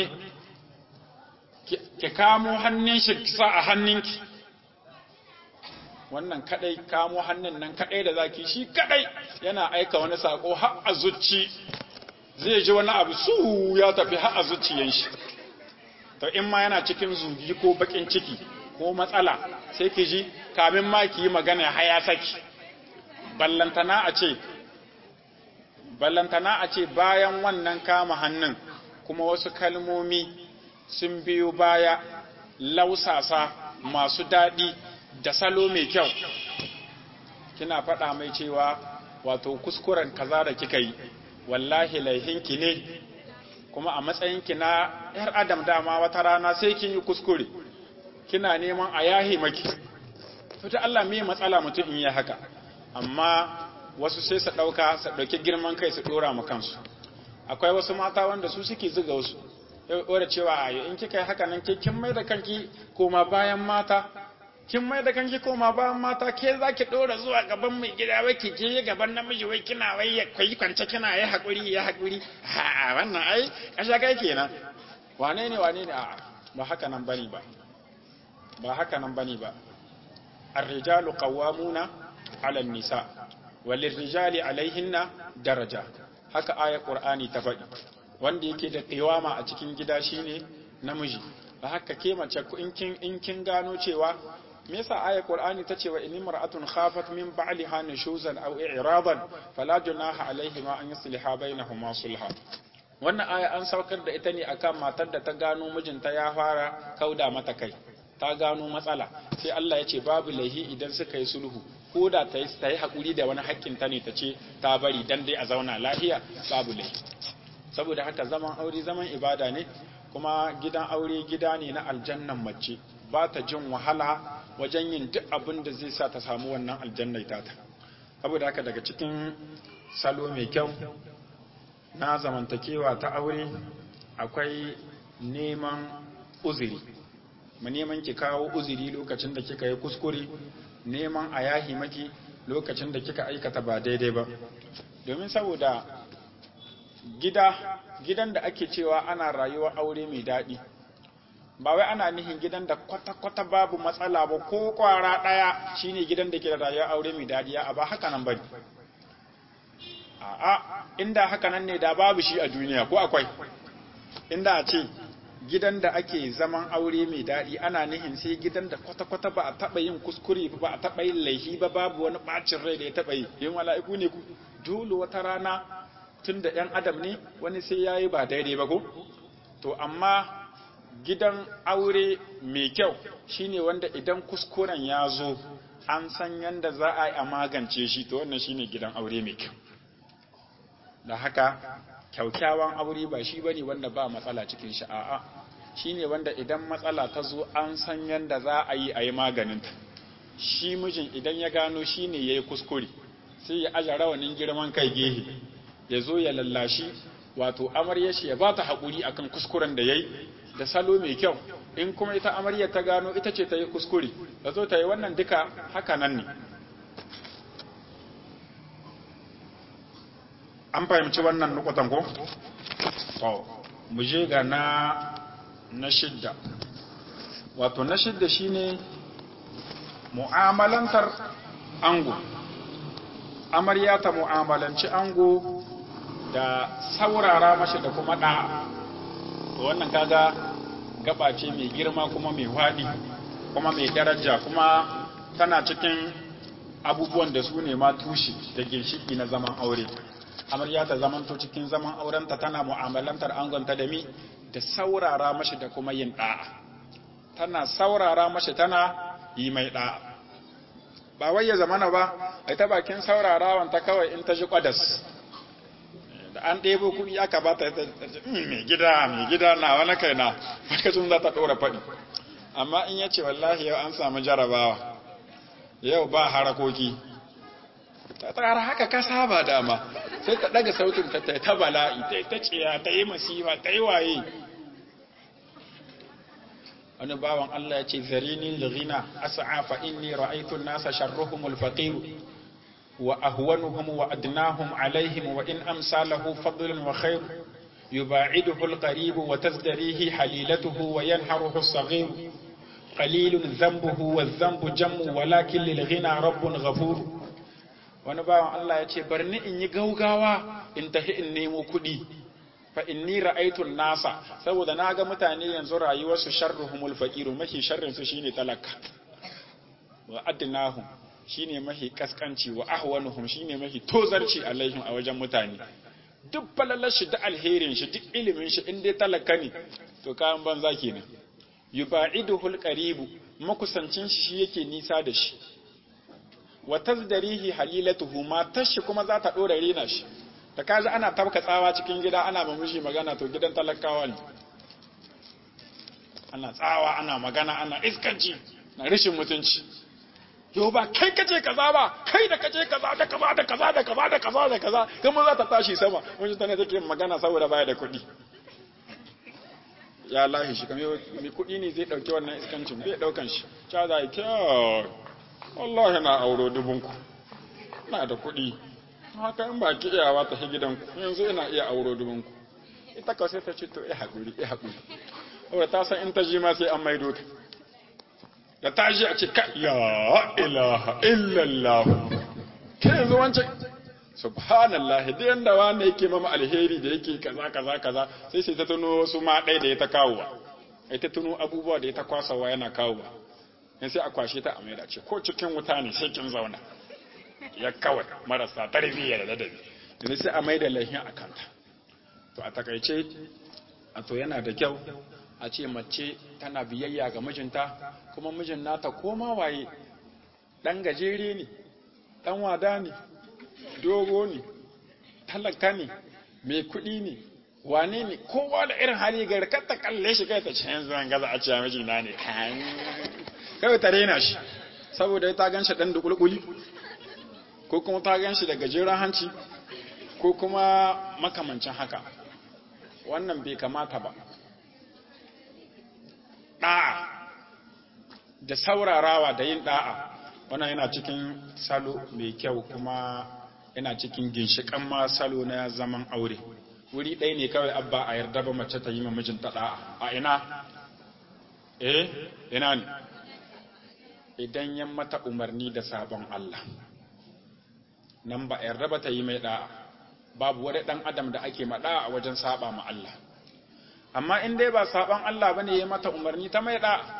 ki kamo hannun shi ki sa a hannunki wannan kadai kamo hannun nan kadai da zaki shi kadai yana aika wani sako har a zuci zai ji wani abu su ya tafi har a zuciyan shi to in ma yana cikin zugi ko bakin ciki ko matsala sai ki ji kamin ma ki yi magana haya saki ballantana a ce ballantana a ce bayan wannan kama hannun kuma wasu kalmomi sun biyo baya lausasa masu daɗi da salo mai kyau kina faɗa mai cewa wato kuskuren kaza da kika yi wallahi laihinki ne kuma a matsayinki na ‘yar adam dama wata rana sai kin yi kuskure kina neman a yahe maki fita Allah me matsala mutum in yi haka amma wasu sai su ɗauka su ɗauki girman kai su ɗora ma kansu akwai wasu mata wanda su suke zuga wasu wadda cewa a in kika yi haka nan ke kin mai da kanki koma bayan mata kin mai da kanki koma bayan mata ke za ki ɗora zuwa gaban mai gida wai ki je gaban namiji wai kina wai ya kwayi kwance kina ya haƙuri ya haƙuri ha wannan ai kasha kai kenan wane ne wane ne a'a ba haka nan bane ba ba haka nan bane ba الرجال قوامون على النساء وللرجال عليهن daraja. haka ayar qur'ani ta faɗi wanda yake da qiwama a cikin gida shine namiji da haka ke mace in kin in kin gano cewa me yasa ayar qur'ani ta ce wa in imra'atun khafat min ba'liha nushuzan aw i'radan fala junaha alaihima an yusliha bainahuma sulha wannan aya an saukar da ita ne akan matar da ta gano mijinta ya fara kauda mata kai ta gano matsala sai Allah ya ce babu laihi idan suka yi sulhu ko da ta yi haƙuri da wani haƙƙin ta ne ta ce ta bari dan dai a zauna lafiya babu laihi saboda haka zaman aure zaman ibada ne kuma gidan aure gida ne na aljannan mace ba ta jin wahala wajen yin duk abin da zai sa ta samu wannan aljannai tata saboda haka daga cikin salo mai kyau na zamantakewa ta aure akwai neman uzuri mu neman ki kawo uzuri lokacin da kika yi kuskure neman a yahi maki lokacin da kika aikata ba daidai ba domin saboda gida gidan da ake cewa ana rayuwa aure mai daɗi ba wai ana nihin gidan da kwata-kwata babu matsala ba ko kwara ɗaya shine gidan da ke da rayuwa aure mai daɗi a ba haka nan bane a'a inda haka nan ne da babu shi a duniya ko akwai inda a ce gidan da ake zaman aure mai daɗi ana nihin sai gidan da kwata-kwata ba a taɓa yin kuskure ba a taɓa yin laifi ba babu wani ɓacin rai da ya taɓa yi yin mala'iku ne ku dole wata rana tun da ‘yan adam ne wani sai ya yi ba daidai ba ko to amma gidan aure mai kyau shine wanda idan kuskuren ya zo an san yadda za a yi a magance shi to wannan shine gidan aure mai kyau da haka kyaukyawan aure ba shi bane wanda ba matsala cikin shi a'a shine wanda idan matsala ta zo an san yanda za a yi a yi maganinta shi mijin idan ya gano shine yayi kuskure sai ya aja rawanin girman kai gehe ya zo ya lallashi wato amarya shi ya ba ta haƙuri akan kuskuren da yayi da salo mai kyau in kuma ita amarya ta gano ita ce ta yi kuskure ta zo ta yi wannan duka haka nan ne an fahimci wannan nukutan ko? to mu je ga na na shidda wato na shidda shine mu'amalantar ango amarya ta mu'amalanci ango da saurara mashi da kuma da to wannan kaga gaba ce mai girma kuma mai waɗi kuma mai daraja kuma tana cikin abubuwan da su ne ma tushe da ginshiki na zaman aure amarya ta zamanto cikin zaman aurenta tana mu'amalantar angonta da mi da saurara mashi da kuma yin da'a tana saurara mashi tana yi mai da'a ba wai ya zamana ba a ta bakin saurarawan ta kawai in ta ji kwadas da an ɗebo kuɗi aka ba ta mai gida mai gida na wani kai na lokacin za ta ɗora faɗi amma in ya ce wallahi yau an samu jarabawa yau ba harakoki ta tsara haka ka saba dama sai ta daga sautin ta ta bala'i ta ta ciya ta yi masifa ta yi waye wani bawan Allah ya ce zarini lghina as'a fa inni ra'aytu an-nasa sharruhum al-faqir wa ahwanuhum wa adnahum alaihim wa in amsalahu fadlun wa khair yuba'iduhu al-qarib wa tazdarihi halilatuhu wa yanharuhu as-saghir qalilun dhanbuhu wadh-dhanbu jammu walakin lil-ghina rabbun ghafur wani bawan Allah ya ce bar ni in yi gaugawa in tafi in nemo kuɗi fa inni ra'aitun nasa saboda na ga mutane yanzu rayuwarsu sharruhumul faqiru mahi sharrin su shine talaka wa adnahum shine mahi kaskanci wa ahwanuhum shine mahi tozarci alaihim a wajen mutane duk falalar shi da alherin shi duk ilimin shi in dai talaka ne to kayan banza kenan yuba'iduhul qaribu makusancin shi shi yake nisa da shi wa tazdarihi halilatuhu matar shi kuma za ta dora rena shi da kaji ana tabka tsawa cikin gida ana mamishi magana to gidan talakawa ne ana tsawa ana magana ana iskanci na rashin mutunci yau ba kai kace kaza ba kai da kace kaza da kaza da kaza da kaza da kaza da kaza kuma za ta tashi sama wani tana take magana saboda baya da kuɗi ya lahi shi kamar mai kuɗi ne zai ɗauki wannan iskancin bai ɗaukan shi ca za yi kyau wallahi na auro dubunku na da kuɗi haka in ba ki iyawa ta gidanku yanzu ina iya auro dubunku ita kawai sai ta ce to ya haƙuri ya haƙuri saboda ta san in ta ji ma sai an maido ta da ta ji a ce ka ya ilaha illallah ke yanzu wancan subhanallah da yanda wani yake mama alheri da yake kaza kaza kaza sai sai ta tuno wasu ma ɗaya da ya ta kawowa ai ta tuno abubuwa da ya ta kwasawa yana kawowa in sai a kwashe ta a maida ce ko cikin wuta ne sai kin zauna ya kawai marasa tarbiyya da ladabi yanzu sai a maida lahin a kanta to a takaice a to yana da kyau a ce mace tana biyayya ga mijinta kuma mijin nata koma waye dan gajere ne dan wada ne dogo ne talaka ne mai kuɗi ne wane ne kowa da irin hali ga kar ta kalle shi kai ta ce yanzu an gaza a ce mijina ne kawai ta rena shi saboda ta gan shi dan da kulkuli ko kuma ta gan shi da gajeren hanci ko kuma makamancin haka wannan bai kamata ba ɗa'a da saurarawa da yin ɗa'a wannan yana cikin salo mai kyau kuma yana cikin ginshiƙan ma salo na zaman aure wuri ɗaya ne kawai abba a yarda ba mace ta yi ma mijinta ɗa'a a ina eh ina ne idan yan mata umarni da sabon Allah nan ba a yarda ba ta yi mai ɗa'a babu wani ɗan adam da ake maɗa a wajen saba ma Allah amma in dai ba saban Allah bane ya mata umarni ta mai ɗa'a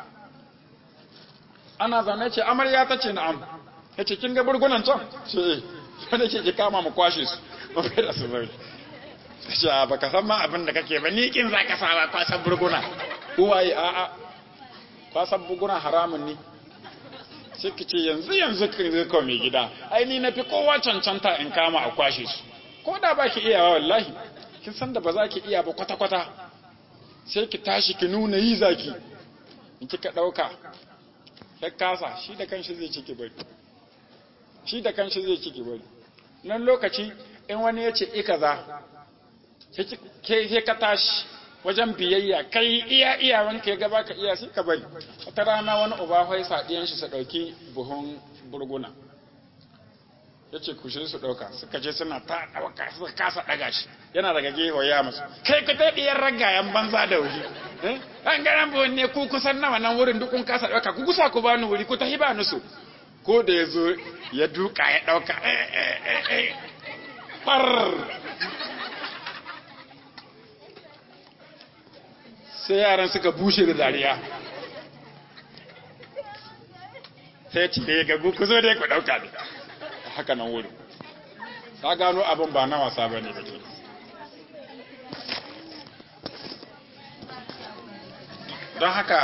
ana zaune ce amarya ta ce na'am ya ce kin ga burgunan can ce eh wanda ke ki kama mu kwashe su mu kai da su bari ta ce a baka san ma abin da kake ba ni kin za ka sa ba kwasan burguna uwaye a'a kwasan burguna haramun ne sai ki ce yanzu yanzu kin zai kawo mai gida ai ni na fi kowa cancanta in kama a kwashe su ko da ba ki iyawa wallahi kin san da ba za ki iya ba kwata-kwata sai ki tashi ki nuna yi zaki in kika ɗauka ya kasa shi da kanshi zai ciki bari shi da kanshi zai ciki bari nan lokaci in wani ya ce ika za ke ka tashi wajen biyayya kai iya iyawanka ya gaba ka iya sai ka bari wata rana wani uba hoi saɗiyan shi su ɗauki buhun burguna ya ce kushe su ɗauka suka je suna ta ɗauka suka kasa ɗaga shi yana daga gefe ya masu kai ku ta ɗiyar ragayen banza da wuri an garan buwan ne ku kusan nawa nan wurin dukun kasa ɗauka ku kusa ku bani wuri ku ta hiba nusu ko da ya zo ya duka ya ɗauka ɓar sai yaran suka bushe da dariya sai ci da ya gagu ku zo da ku ɗauka ne haka nan wurin ta gano abin ba na wasa ba ne bake don haka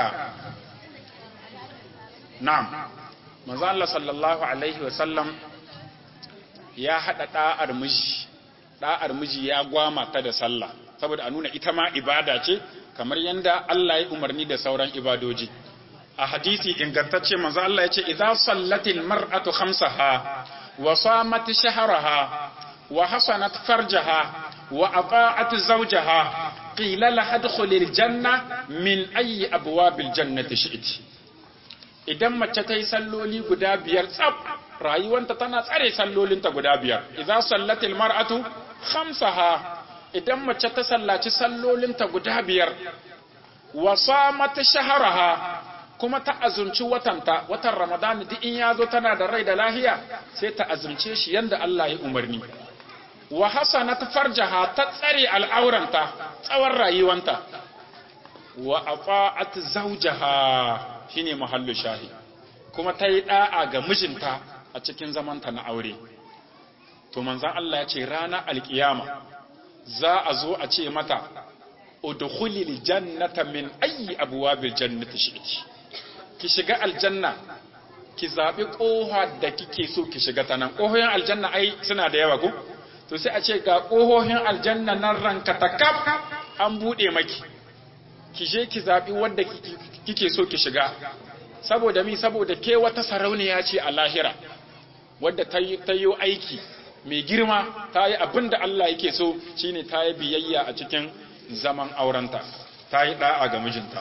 na'am manzo Allah sallallahu alaihi wasallam ya hada da'ar miji da'ar miji ya gwama ta da sallah saboda a nuna ita ma ibada ce kamar yanda Allah ya umarni da sauran ibadoji a hadisi ingantacce manzo Allah ya ce idza sallatil mar'atu khamsaha wa samat shahraha wa hasanat farjaha wa ata'at zawjaha qila laha adkhulil janna min ayyi abwabil jannati shi'ti idan mace ta yi salloli guda biyar tsab rayuwanta tana tsare sallolinta guda biyar idza sallatil mar'atu khamsaha idan mace ta sallaci sallolinta guda biyar wa samat shahraha kuma ta azumci watanta watan Ramadan duk in ya zo tana da rai da lahiya sai ta azumce shi yanda Allah ya umarni wa hasanat farjaha ta tsare al'auranta tsawon rayuwanta wa ata'at zawjaha shine mahallu shahi kuma ta yi da'a ga mijinta a cikin zamanta na aure to manzon Allah ya ce ranar alkiyama za a zo a ce mata udkhulil jannata min ayyi abwabil jannati shi'ti ki shiga aljanna ki zaɓi ƙoha da kike so ki shiga ta nan ƙohohin aljanna ai suna da yawa ko to sai a ce ga ƙohohin aljanna nan ranka ta kaf an buɗe maki ki je ki zaɓi wadda kike so ki shiga saboda mi saboda ke wata sarauniya ce a lahira wadda ta yi aiki mai girma ta yi abin da Allah yake so shine ta yi biyayya a cikin zaman aurenta ta yi ɗa'a ga mijinta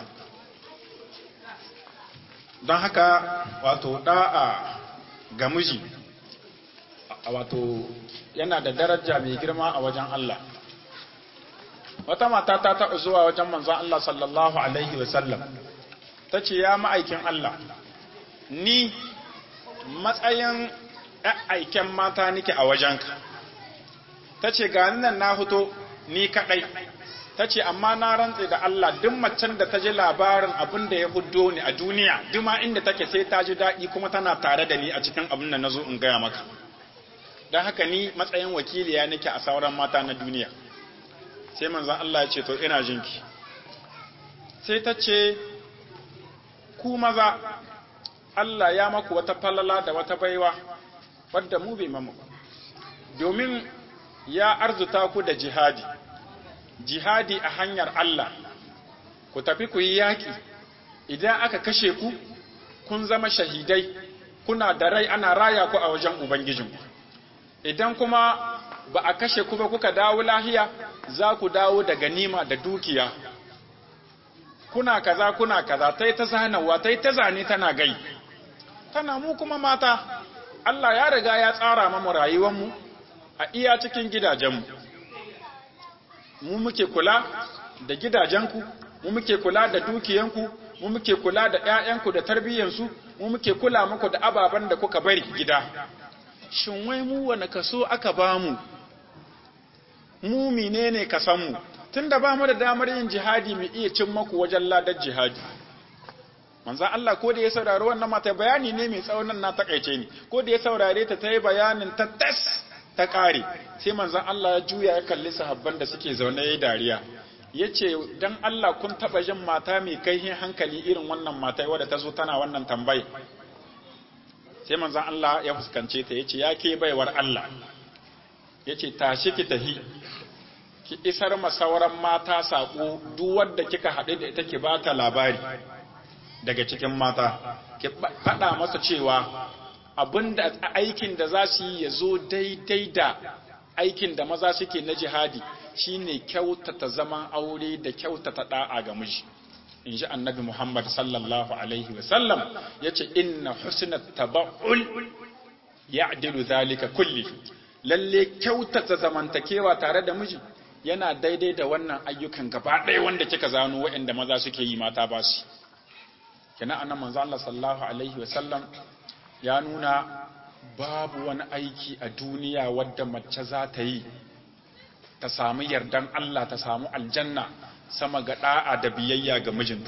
don haka wato ɗa'a ga miji wato yana da daraja mai girma a wajen Allah wata mata ta taɓa zuwa wajen manzon Allah sallallahu alaihi wasallam ta ce ya ma'aikin Allah ni matsayin aiken mata nike a wajenka ta ce gani nan na fito ni kaɗai ta ce amma na rantse da Allah duk macen da ta ji labarin abin da ya hudo ni a duniya duma inda take sai ta ji daɗi kuma tana tare da ni a cikin abin da na zo in gaya maka don haka ni matsayin wakiliya nake a sauran mata na duniya sai manzan Allah ya ce to ina jinki sai ta ce ku maza Allah ya maku wata falala da wata baiwa wadda mu bai mamu domin ya arzuta ku da jihadi jihadi a hanyar Allah ku tafi ku yi yaƙi idan aka kashe ku kun zama shahidai kuna da rai ana raya ku a wajen ubangijinku idan kuma ba a kashe ku ba kuka dawo lahiya za ku dawo da ganima da dukiya kuna kaza kuna kaza ta yi ta zanawa ta yi ta zane tana gai tana mu kuma mata Allah ya riga ya tsara mamu rayuwanmu a iya cikin gidajenmu mu muke kula da gidajenku mu muke kula da dukiyanku mu muke kula da ƴaƴanku da tarbiyyansu mu muke kula muku da ababen da kuka bari gida shin wai mu wani kaso aka bamu mu menene kasanmu tunda ba mu da damar yin jihadi mu iya cin maku wajen ladar jihadi manzan Allah ko da ya saurari wannan mata bayani ne mai tsaunan na takaice ni ko da ya saurare ta ta yi bayanin ta tas ta kare sai manzan Allah ya juya ya kalli sahabban da suke zaune ya dariya ya ce don Allah kun taɓa jin mata mai kaihin hankali irin wannan mata wadda ta zo tana wannan tambayi sai manzan Allah ya fuskance ta ya ce ya ke baiwar Allah ya ce tashi ki tahi ki isar ma sauran mata saƙo duk wadda kika haɗu da ita ki ba ta labari daga cikin mata ki faɗa masa cewa abinda aikin da za su yi ya zo daidai da aikin da maza suke na jihadi shine kyautata zaman aure da kyautata da'a ga miji in ji annabi Muhammad sallallahu alaihi wasallam ya ce inna husnat taba'ul ya'dilu zalika kulli lalle kyautata zamantakewa tare da miji yana daidai da wannan ayyukan gaba ɗaya wanda kika zano waɗanda maza suke yi mata ba su kina annan manzo Allah sallallahu alaihi wasallam ya nuna babu wani aiki a duniya wadda mace za ta yi ta samu yardan Allah ta samu aljanna sama ga da'a da biyayya ga mijinta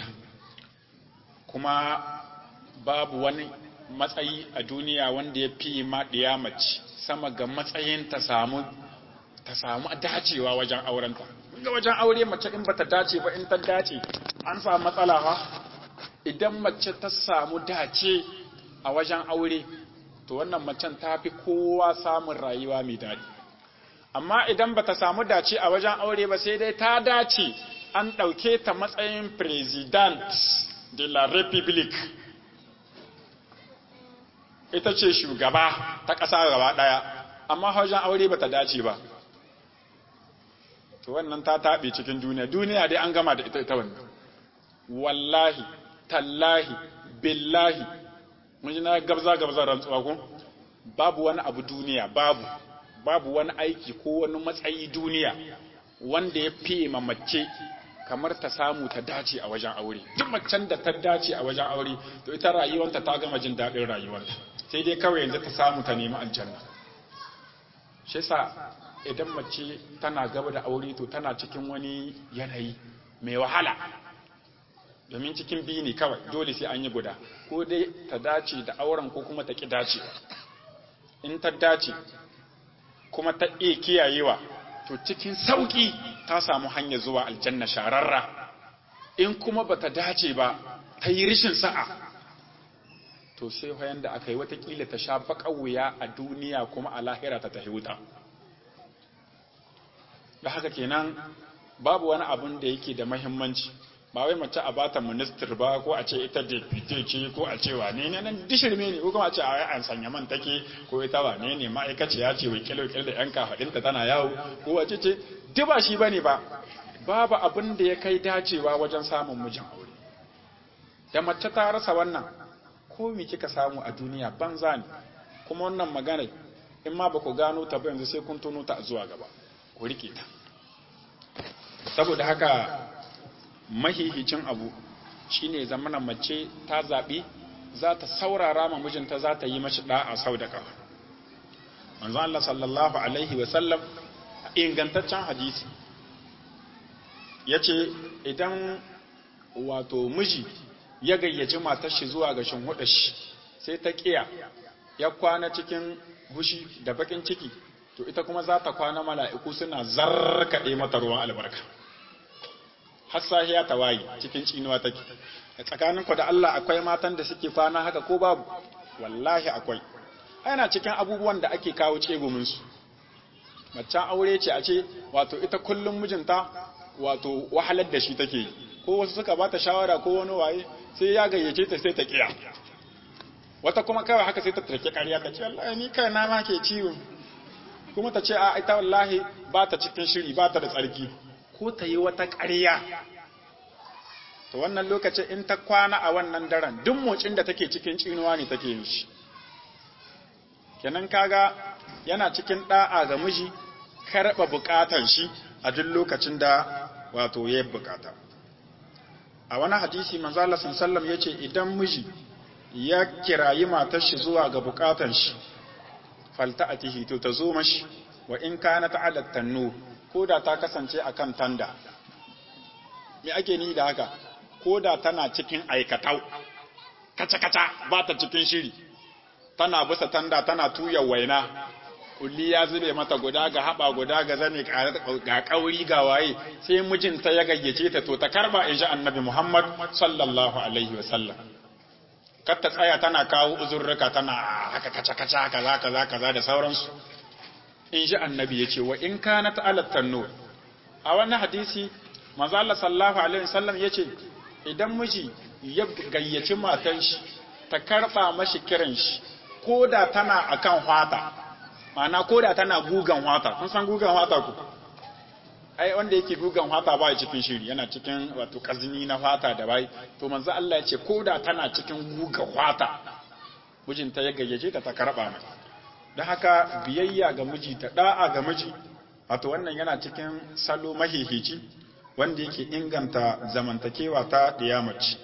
kuma babu wani matsayi a duniya wanda ya fi maɗiya mace sama ga matsayin ta samu ta samu dacewa wajen aurenta ga wajen aure mace in bata dace ba in ta dace an samu matsala ha idan mace ta samu dace a wajen aure to wannan macen ta fi kowa samun rayuwa mai daɗi amma idan bata samu dace a wajen aure ba sai dai ta dace an ɗauke ta matsayin president de la republic ita ce shugaba ta ƙasa gaba ɗaya amma wajen aure bata dace ba to wannan ta taɓe cikin duniya duniya dai an gama da ita ita wannan wallahi tallahi billahi mun ji na gabza gabza rantsuwa ko babu wani abu duniya babu babu wani aiki ko wani matsayi duniya wanda ya fiye ma mace kamar ta samu ta dace a wajen aure duk macen da ta dace a wajen aure to ita rayuwanta ta gama jin daɗin rayuwarta sai dai kawai yanzu ta samu ta nemi aljanna shi yasa idan mace tana gaba da aure to tana cikin wani yanayi mai wahala domin cikin biyu ne kawai dole sai an yi guda ko dai ta dace da auren ko kuma ta ƙi dace in ta dace kuma ta iya kiyayewa to cikin sauƙi ta samu hanyar zuwa aljanna shararra in kuma ba ta dace ba ta yi rishin sa'a to sai hoyan da aka yi watakila ta sha baƙar wuya a duniya kuma a lahira ta tafi wuta da haka kenan babu wani abun da yake da mahimmanci ba wai mace a bata minister ba ko a ce ita deputy ce ko a ce wane ne nan dishirme ne ko kuma a ce a wai an sanya man take ko ita wane ne ma'aikaciya ce wakil wakil da yan kafadinta tana yawo ko wace ce duk ba shi bane ba babu abin da ya kai dacewa wajen samun mijin aure da mace ta rasa wannan ko me kika samu a duniya banza ne kuma wannan magana in ma ba ku gano ta ba yanzu sai kun tono ta zuwa gaba ku rike ta saboda haka mahihicin abu shine zamanin mace ta zaɓi za ta saurara ma mijinta za ta yi mashi ɗa'a sau da ƙafa manzo Allah sallallahu alaihi wa sallam ingantaccen hadisi yace idan wato miji ya gayyaci matar shi zuwa ga shinhuɗa shi sai ta kiya ya kwana cikin hushi da bakin ciki to ita kuma za ta kwana mala'iku suna zarkaɗe mata ruwan albarka har sahiya ta waye cikin cinuwa take tsakanin ku da Allah akwai matan da suke kwana haka ko babu wallahi akwai yana cikin abubuwan da ake kawo tsegumin su macen aure ce a ce wato ita kullum mijinta wato wahalar da shi take yi ko wasu suka bata shawara ko wani waye sai ya gayyace ta sai ta kiya wata kuma kawai haka sai ta tarke ƙarya ta ce wallahi ni kai na ma ke ciwo kuma ta ce a ita wallahi ba ta cikin shiri ba ta da tsarki ko ta yi wata ƙarya to wannan lokacin in ta kwana a wannan daren duk motsin da take cikin cinuwa ne take yin shi kenan kaga yana cikin da'a ga miji karɓa buƙatan shi a duk lokacin da wato ya bukata a wani hadisi manzo Allah sallallahu yace idan miji ya kirayi matar shi zuwa ga bukatan shi falta'atihi to ta zo mashi wa in kana ta'ala tannu ko da ta kasance akan tanda me ake ni da haka ko da tana cikin aikatau kaca kaca ba ta cikin shiri tana bisa tanda tana tuya waina kulli ya zube mata guda ga haba guda ga zane ga kauri ga waye sai mijinta ya gayyace ta to ta karba in ji annabi Muhammad sallallahu alaihi wasallam kar ta tsaya tana kawo uzurruka tana haka kaca kaca kaza kaza kaza da sauransu in ji annabi yace wa in kana ta'alat tanur a wannan hadisi manzo Allah sallallahu alaihi wasallam yace idan miji ya gayyaci matan shi ta karba mashi kiran shi koda tana akan hwata ma'ana koda tana gugan hwata kun san gugan hwata ku ai wanda yake gugan hwata ba cikin shiri yana cikin wato kazini na hwata da bai to manzo Allah ya ce koda tana cikin gugan hwata mijinta ya gayyace ta ta karba mai don haka biyayya ga miji ta da'a ga miji wato wannan yana cikin salo mahihici wanda yake inganta zamantakewa ta diyamaci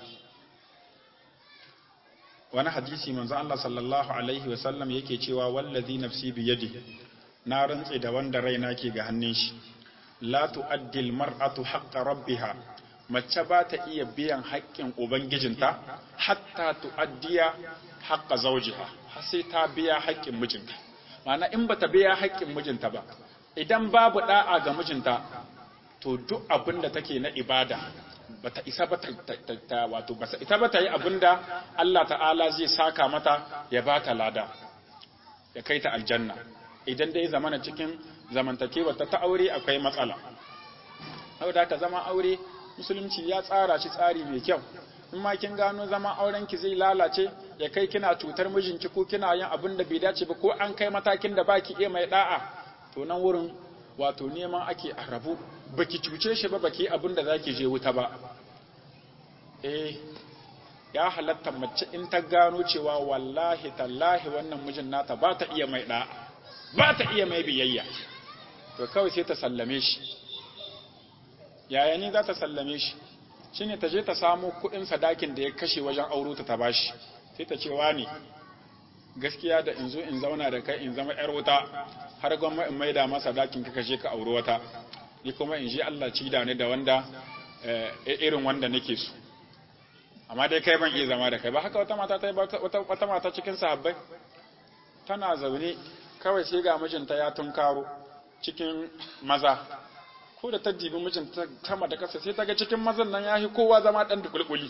wani hadisi manzo Allah sallallahu alaihi wasallam yake cewa wallazi nafsi biyadi na rantse da wanda raina ke ga hannun shi la tu'addi almar'atu haqqa rabbiha mace ba ta iya biyan haƙƙin ubangijinta hatta tu'addiya haqqa zawjiha har sai ta biya haƙƙin mijinta ma'ana in bata biya haƙƙin mijinta ba idan babu da'a ga mijinta to duk abin da take na ibada bata isa ba ta wato ba ita ba ta yi abin da Allah ta'ala zai saka mata ya ba ta lada ya kai ta aljanna idan dai zamana cikin zamantakewa ta aure akwai matsala saboda ka zama aure musulunci ya tsara shi tsari mai kyau in ma kin gano zama auren ki zai lalace ya kai kina cutar mijinki ko kina yin abin da bai dace ba ko an kai matakin da baki iya mai da'a to nan wurin wato neman ake a rabu baki cuce shi ba baki abin da zaki je wuta ba eh ya halatta mace in ta gano cewa wallahi tallahi wannan mijin nata ba ta iya mai da'a ba ta iya mai biyayya to kawai sai ta sallame shi yaya ni za ta sallame shi shine ta je ta samu kuɗin sadakin da ya kashe wajen auro ta ta bashi sai ta ce wani gaskiya da in zo in zauna da kai in zama yar wuta har gwamma in maida masa dakin ka kashe ka auri wata ni kuma in ji Allah ci da ni da wanda irin wanda nake so amma dai kai ban iya zama da kai ba haka wata mata ta yi wata mata cikin sahabbai tana zaune kawai sai ga mijinta ya tunkaro cikin maza ko da ta dibi mijinta kama da kasa sai ta ga cikin mazan nan ya kowa zama dan dukulkuli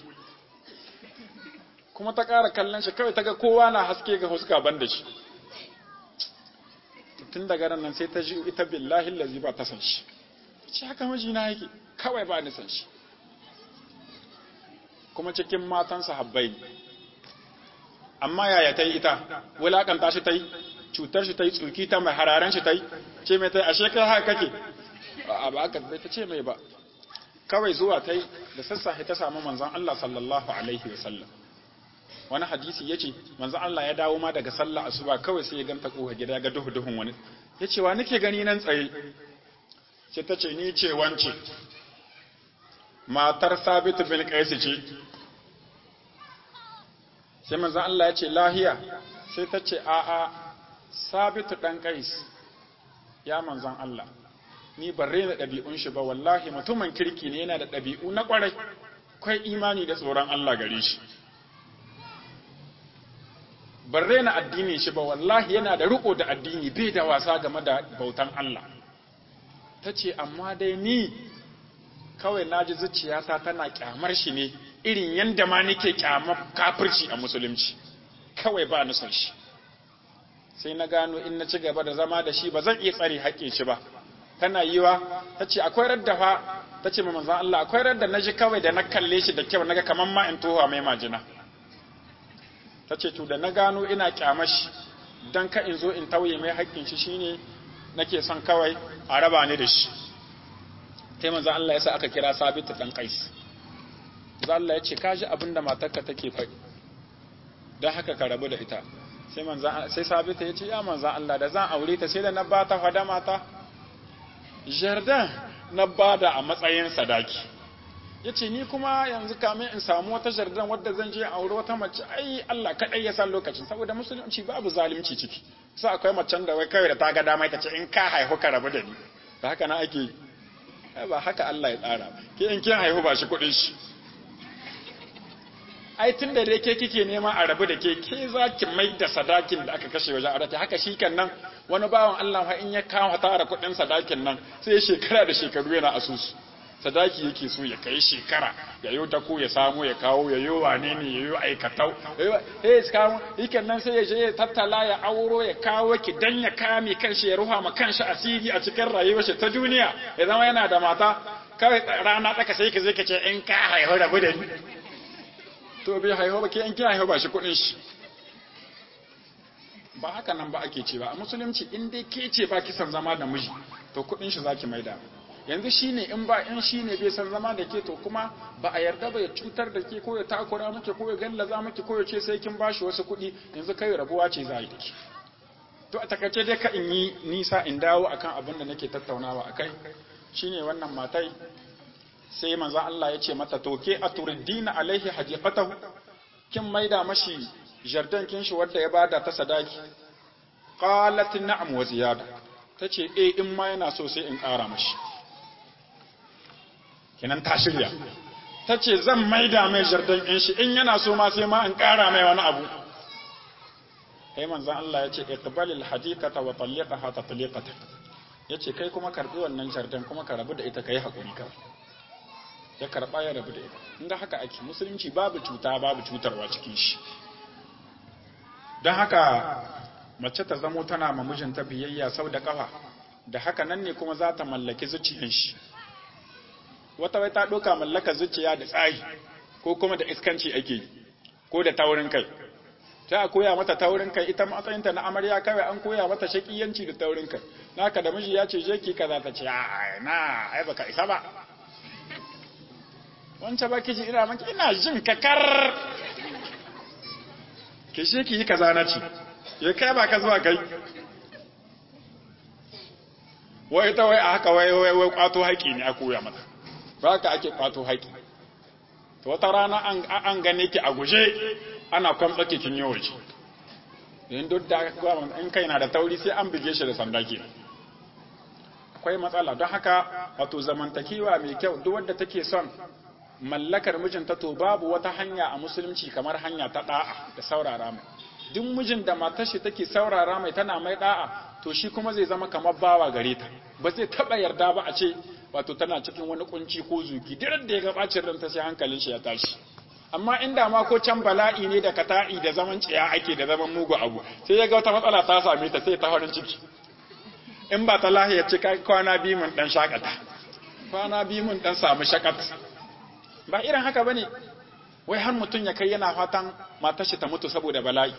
kuma ta ƙara kallon shi kawai ta ga kowa na haske ga huska ban da shi tun daga ran nan sai ta ji ita billahi lazi ba ta san shi ce haka mijina yake kawai ba ni san shi kuma cikin matan sahabbai amma yaya ta yi ita wulakanta shi ta yi cutar shi ta yi tsuki ta mai hararen shi ta yi ce mai ta yi ashe kai haka kake a ba aka bai ta ce mai ba kawai zuwa ta yi da sassafe ta samu manzon Allah sallallahu alaihi wa sallam wani hadisi yace manzon Allah ya dawo ma daga sallah asuba kawai sai ya ganta koha gida ga duhu duhun wani yace wa nake gani nan tsaye sai ta ce ni ce wance matar Sabit bin Qais ce sai manzon Allah ya ce lahiya sai ta ce a a Sabit dan Qais ya manzon Allah ni ban rena ɗabi'un shi ba wallahi mutumin kirki ne yana da ɗabi'u na ƙwarai kwai imani da tsoron Allah gare shi ban rena addinin shi ba wallahi yana da riko da addini bai da wasa game da bautan Allah ta ce amma dai ni kawai na ji zuciyata tana kyamar shi ne irin yadda ma nake kyamar kafirci a musulunci kawai ba ni son shi sai na gano in na ci gaba da zama da shi ba zan iya tsare haƙƙin shi ba tana yiwa ta ce akwai radda fa ta ce manzan Allah akwai radda na ji kawai da na kalle shi da kyau naga kamar ma in tohuwa mai majina ta ce to da na gano ina kyamashi don ka in zo in tauye mai haƙƙin shi shine nake son kawai a raba ni da shi sai manzan Allah ya sa aka kira sabitu dan kais manzan Allah ya ce ka ji abin da matarka take faɗi don haka ka rabu da ita sai manzan sai sabitu ya ce ya manzan Allah da zan aure ta sai da na ba ta fada mata jardin na bada a matsayin sadaki ya ce ni kuma yanzu kamin in samu wata jardin wadda zan je aure wata mace ai Allah kaɗai ya san lokacin saboda musulunci babu zalunci ciki sai akwai macen da wai kawai da ta ga dama ita ce in ka haihu ka rabu da ni da haka na ake yi ba haka Allah ya tsara ke in kin haihu ba shi kuɗin shi ai tun da dai ke kike nema a rabu da ke ke za ki mai da sadakin da aka kashe wajen aure haka shi kan nan wani bawan Allah fa in ya kawo tara kuɗin sadakin nan sai shekara da shekaru yana asusu sadaki yake so ya kai shekara ya yi ta ko ya samu ya kawo ya yi wane ne ya yi aikatau ya yi kawo ikan nan sai ya je ya tattala ya auro ya kawo ki dan ya kame kanshi ya ruha ma kanshi asiri a cikin rayuwar shi ta duniya ya zama yana da mata kawai rana tsaka sai ka zai ka ce in ka haihu rabu da ni to bai haihu ba ke in kin haihu ba shi kuɗin shi ba haka nan ba ake ce ba a musulunci in dai ke ce ba kisan zama da miji to kuɗin shi zaki maida yanzu shine in ba in shine bai san zama da ke to kuma ba a yarda ba ya cutar da ke ko ya takura miki ko ya gallaza miki ko ya ce sai kin bashi wasu kuɗi yanzu kai rabuwa ce za a yi da ke to a takaice dai ka in yi nisa in dawo akan abin da nake tattaunawa akai shine wannan matai sai manzo Allah ya ce mata to ke aturdina alaihi hajiqatahu kin maida mashi jardan kin shi wanda ya bada ta sadaki qalat na'am wa ziyada tace eh in ma yana so sai in ƙara mashi kinan ta shirya tace zan maida mai jardan kin shi in yana so ma sai ma in ƙara mai wani abu kai manzon Allah ya ce iqbalil hadithata wa talliqaha tatliqatan yace kai kuma karbi wannan jardan kuma ka rabu da ita kai hakuri kawai ya karba ya rabu da ita inda haka ake musulunci babu cuta babu cutarwa cikin shi don haka mace ta zamo tana ma mijinta biyayya sau da kafa da haka nan ne kuma za ta mallaki zuciyan shi wata wai ta ɗauka mallaka zuciya da tsari ko kuma da iskanci ake yi ko da taurin kai ta a koya mata taurin kai ita matsayinta na amarya kawai an koya mata shakiyanci da taurin kai naka da miji ya ce je ki kaza ta ce a na ai baka isa ba wancan ba ki ji ina maki ina jin kakar ke shi ki yi kaza na ci ya kai ba ka zuwa kai wai ta wai a haka wai wai wai kwato haƙi ne a koya mata ba ka ake kwato haƙi to wata rana an gane ki a guje ana kwamtsa ki kin yi waje yin duk da in kai na da tauri sai an bige shi da sanda ke akwai matsala don haka wato zamantakewa mai kyau duk wadda take son mallakar mijinta to babu wata hanya a musulunci kamar hanya ta da'a da saurara mai duk mijin da matar shi take saurara mai tana mai da'a to shi kuma zai zama kamar bawa gare ta ba zai taba yarda ba a ce wato tana cikin wani kunci ko zugi duk da ya ga bacin ranta sai hankalin shi ya tashi amma inda ma ko can bala'i ne da kata'i da zaman ciya ake da zaman mugu abu sai ya ga wata matsala ta same ta sai ta farin ciki in ba ta lahiya ce kwana biyu mun dan shakata kwana biyu mun dan samu shakat ba irin haka bane wai har mutum ya kai yana fatan matar shi ta mutu saboda bala'i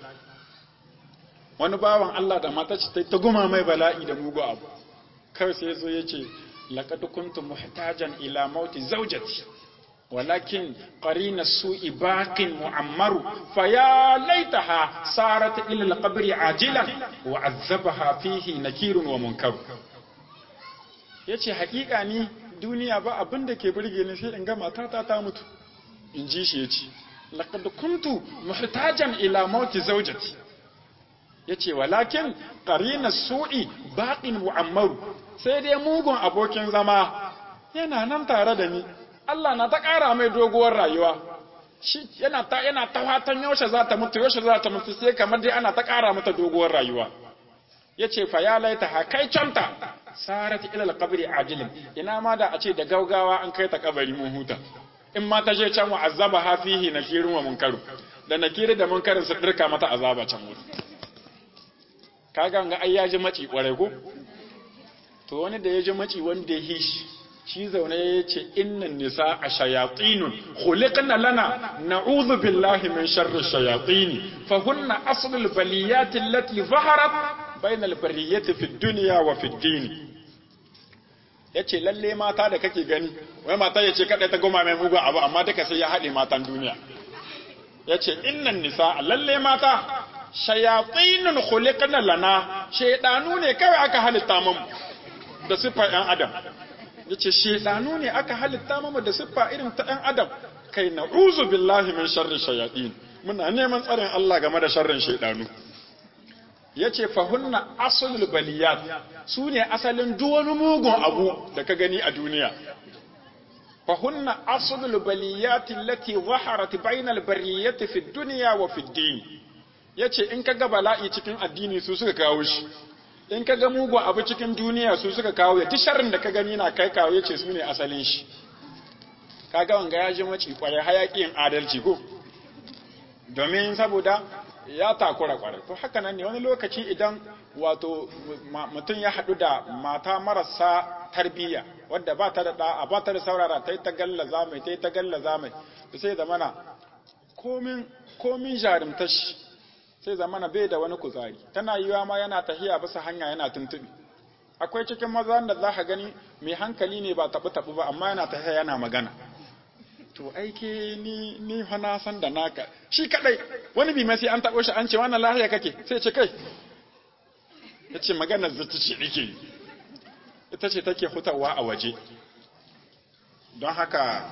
wani bawan Allah da matar shi ta guma mai bala'i da mugu abu kawai sai zo ya ce laqad kuntu muhtajan ila mauti zawjati walakin qarina su'i baqin mu'ammaru faya laitaha sarat ila al-qabri ajilan wa azzabaha fihi nakirun wa munkaru yace haƙiƙa ni duniya ba abin da ke burge ni sai in ga matata ta mutu in ji shi yace laqad kuntu muhtajan ila mauti zawjati yace walakin qarina su'i baqin mu'ammaru sai dai mugun abokin zama yana nan tare da ni Allah na ta ƙara mai doguwar rayuwa shi yana ta yana ta fatan yaushe za ta mutu yaushe za ta mutu sai kamar dai ana ta ƙara mata doguwar rayuwa yace fa ya laita ha kai canta sarat ila alqabri ajilin ina ma da a ce da gaugawa an kai ta kabari mun huta in ma ta je can wa azaba ha fihi nakirun wa munkaru da nakiri da munkarin su dirka mata azaba can wuri kaga ga ai ya ji maci kwarai ko to wani da ya ji maci wanda ya hishi shi zaune ya ce innan nisa a shayatinun khuliqna lana na'udhu billahi min sharri shayatini fa hunna aslul baliyati allati zaharat bayna al-bariyati fi dunya wa fi din yace lalle mata da kake gani wai mata yace kada ta goma mai mugu abu amma duka sai ya hade matan duniya yace innan nisa lalle mata shayatinun khuliqna lana shaydanu ne kawai aka halitta mu da sifar ɗan adam ya ce shaidanu ne aka halitta mama da siffa irin ta ɗan adam kai na uzu billahi min sharrin shayaɗin muna neman tsarin Allah game da sharrin shaidanu ya ce fahunna asulul baliyat su ne asalin duwani mugun abu da ka gani a duniya fahunna asulul baliyat lati zaharat bainal bariyati fi dunya wa fi din yace in ka ga bala'i cikin addini su suka kawo shi in ka ga mugu abu cikin duniya su suka kawo ya sharrin da ka gani na kai kawo yace su ne asalin shi kaga wanga ya ji maci kwarai hayakin adalci ko domin saboda ya takura kwarai to haka nan ne wani lokaci idan wato mutum ya haɗu da mata marasa tarbiyya wadda ba ta da da'a ba ta da saurara ta yi ta gallaza mai ta yi ta gallaza mai da sai zamana komin komin jarumtar shi sai zamana bai da wani kuzari tana yiwa ma yana tahiya bisa hanya yana tuntubi akwai cikin maza da za ka gani mai hankali ne ba tabu tabu ba amma yana tahiya yana magana to aike ni ni fa na san da naka shi kadai wani bi ma sai an tabo shi an ce wannan lahiya kake sai ce kai yace magana zata ce nake ita ce take hutawa a waje don haka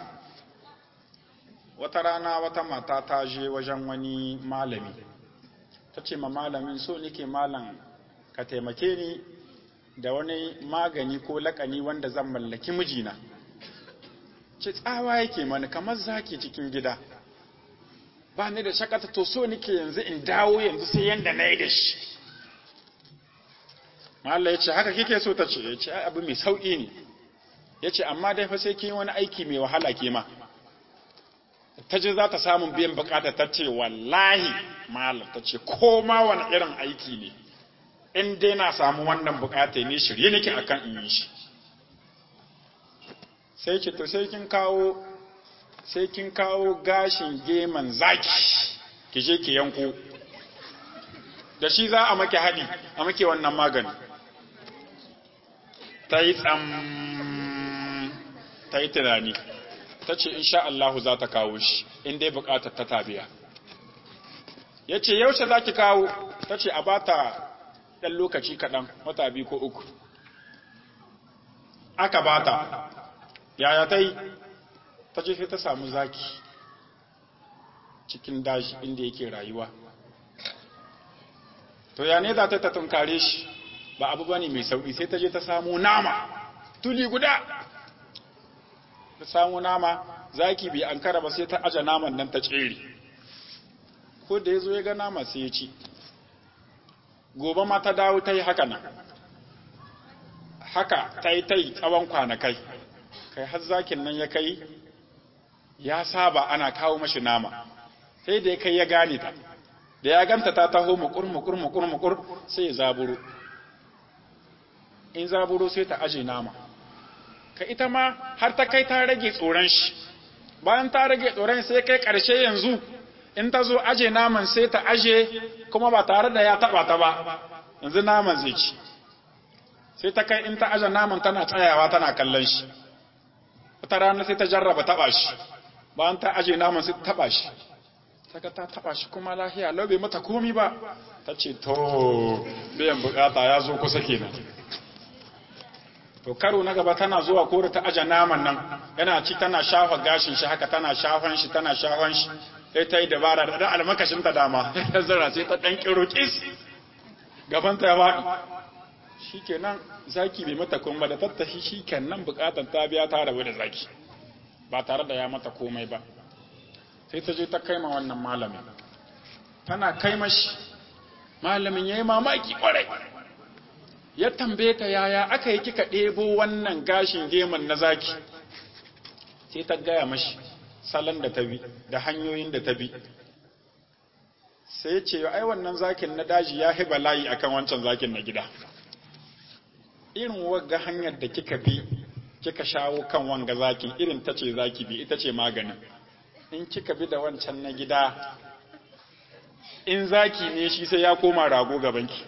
wata rana wata mata ta je wajen wani malami ta ce ma malamin so nike malam ka taimake ni da wani magani ko lakani wanda zan mallaki mijina ce tsawa yake mani kamar zaki cikin gida ba ni da shakata to so nike yanzu in dawo yanzu sai yanda na yi da shi Mallam ya ce haka kike so ta ce ya ce abu mai sauƙi ne ya ce amma dai fa sai kin wani aiki mai wahala ke ma ta ji za ta samun biyan bukata ta ce wallahi malam ta ce ko ma wani irin aiki ne in dai na samu wannan bukata ne shirye nake akan in yi shi sai ce to sai kin kawo sai kin kawo gashin geman zaki ki je ki yanko da shi za a make haɗi a make wannan magani ta yi tsam ta yi tunani ta ce insha Allahu za ta kawo shi in dai bukatar ta tabiya ya ce yaushe za ki kawo ta ce a ba ta ɗan lokaci kaɗan wata biyu ko uku aka ba ta yaya ta yi ta ce sai ta samu zaki cikin daji inda yake rayuwa to ya ne za ta tunkare shi ba abu bane mai sauƙi sai ta je ta samu nama tuli guda ta samu nama zaki bai ankara ba sai ta aje naman nan ta tsere ko da ya zo ya ga nama sai ya ci gobe ma ta dawo ta yi haka nan haka ta yi ta yi tsawon kwanakai kai har zakin nan ya kai ya saba ana kawo mashi nama sai da ya kai ya gane ta da ya ganta ta taho mukur mukur mukur mukur sai ya zaburo in zaburo sai ta aje nama ka ita ma har ta kai ta rage tsoron shi bayan ta rage tsoron sai kai ƙarshe yanzu in ta zo aje naman sai ta aje kuma ba tare da ya taɓa ta ba yanzu naman zai ci sai ta kai in ta aje naman tana tsayawa tana kallon shi wata rana sai ta jarraba taɓa shi bayan ta aje naman sai ta taɓa shi saka ta taɓa shi kuma lahiya lau bai mata komi ba ta ce to biyan bukata ya zo kusa kenan to karo na gaba tana zuwa kore ta aje naman nan yana ci tana shafa gashin shi haka tana shafan shi tana shafan shi sai ta yi dabara da almakashin ta dama ta zara sai ta dan kiro kis gaban ta ya faɗi shikenan zaki bai mata komai da tattashi shikenan bukatan ta biya ta rabu da zaki ba tare da ya mata komai ba sai ta je ta kaima wannan malamin tana kaima shi malamin yayi mamaki kwarai ya tambaye ta yaya aka yi kika ɗebo wannan gashin geman na zaki sai ta gaya mashi salon da ta bi da hanyoyin da ta bi sai ce ai wannan zakin na daji ya hiba layi akan wancan zakin na gida irin wagga hanyar da kika bi kika shawo kan wanga zakin irin ta ce zaki bi ita ce maganin in kika bi da wancan na gida in zaki ne shi sai ya koma rago gabanki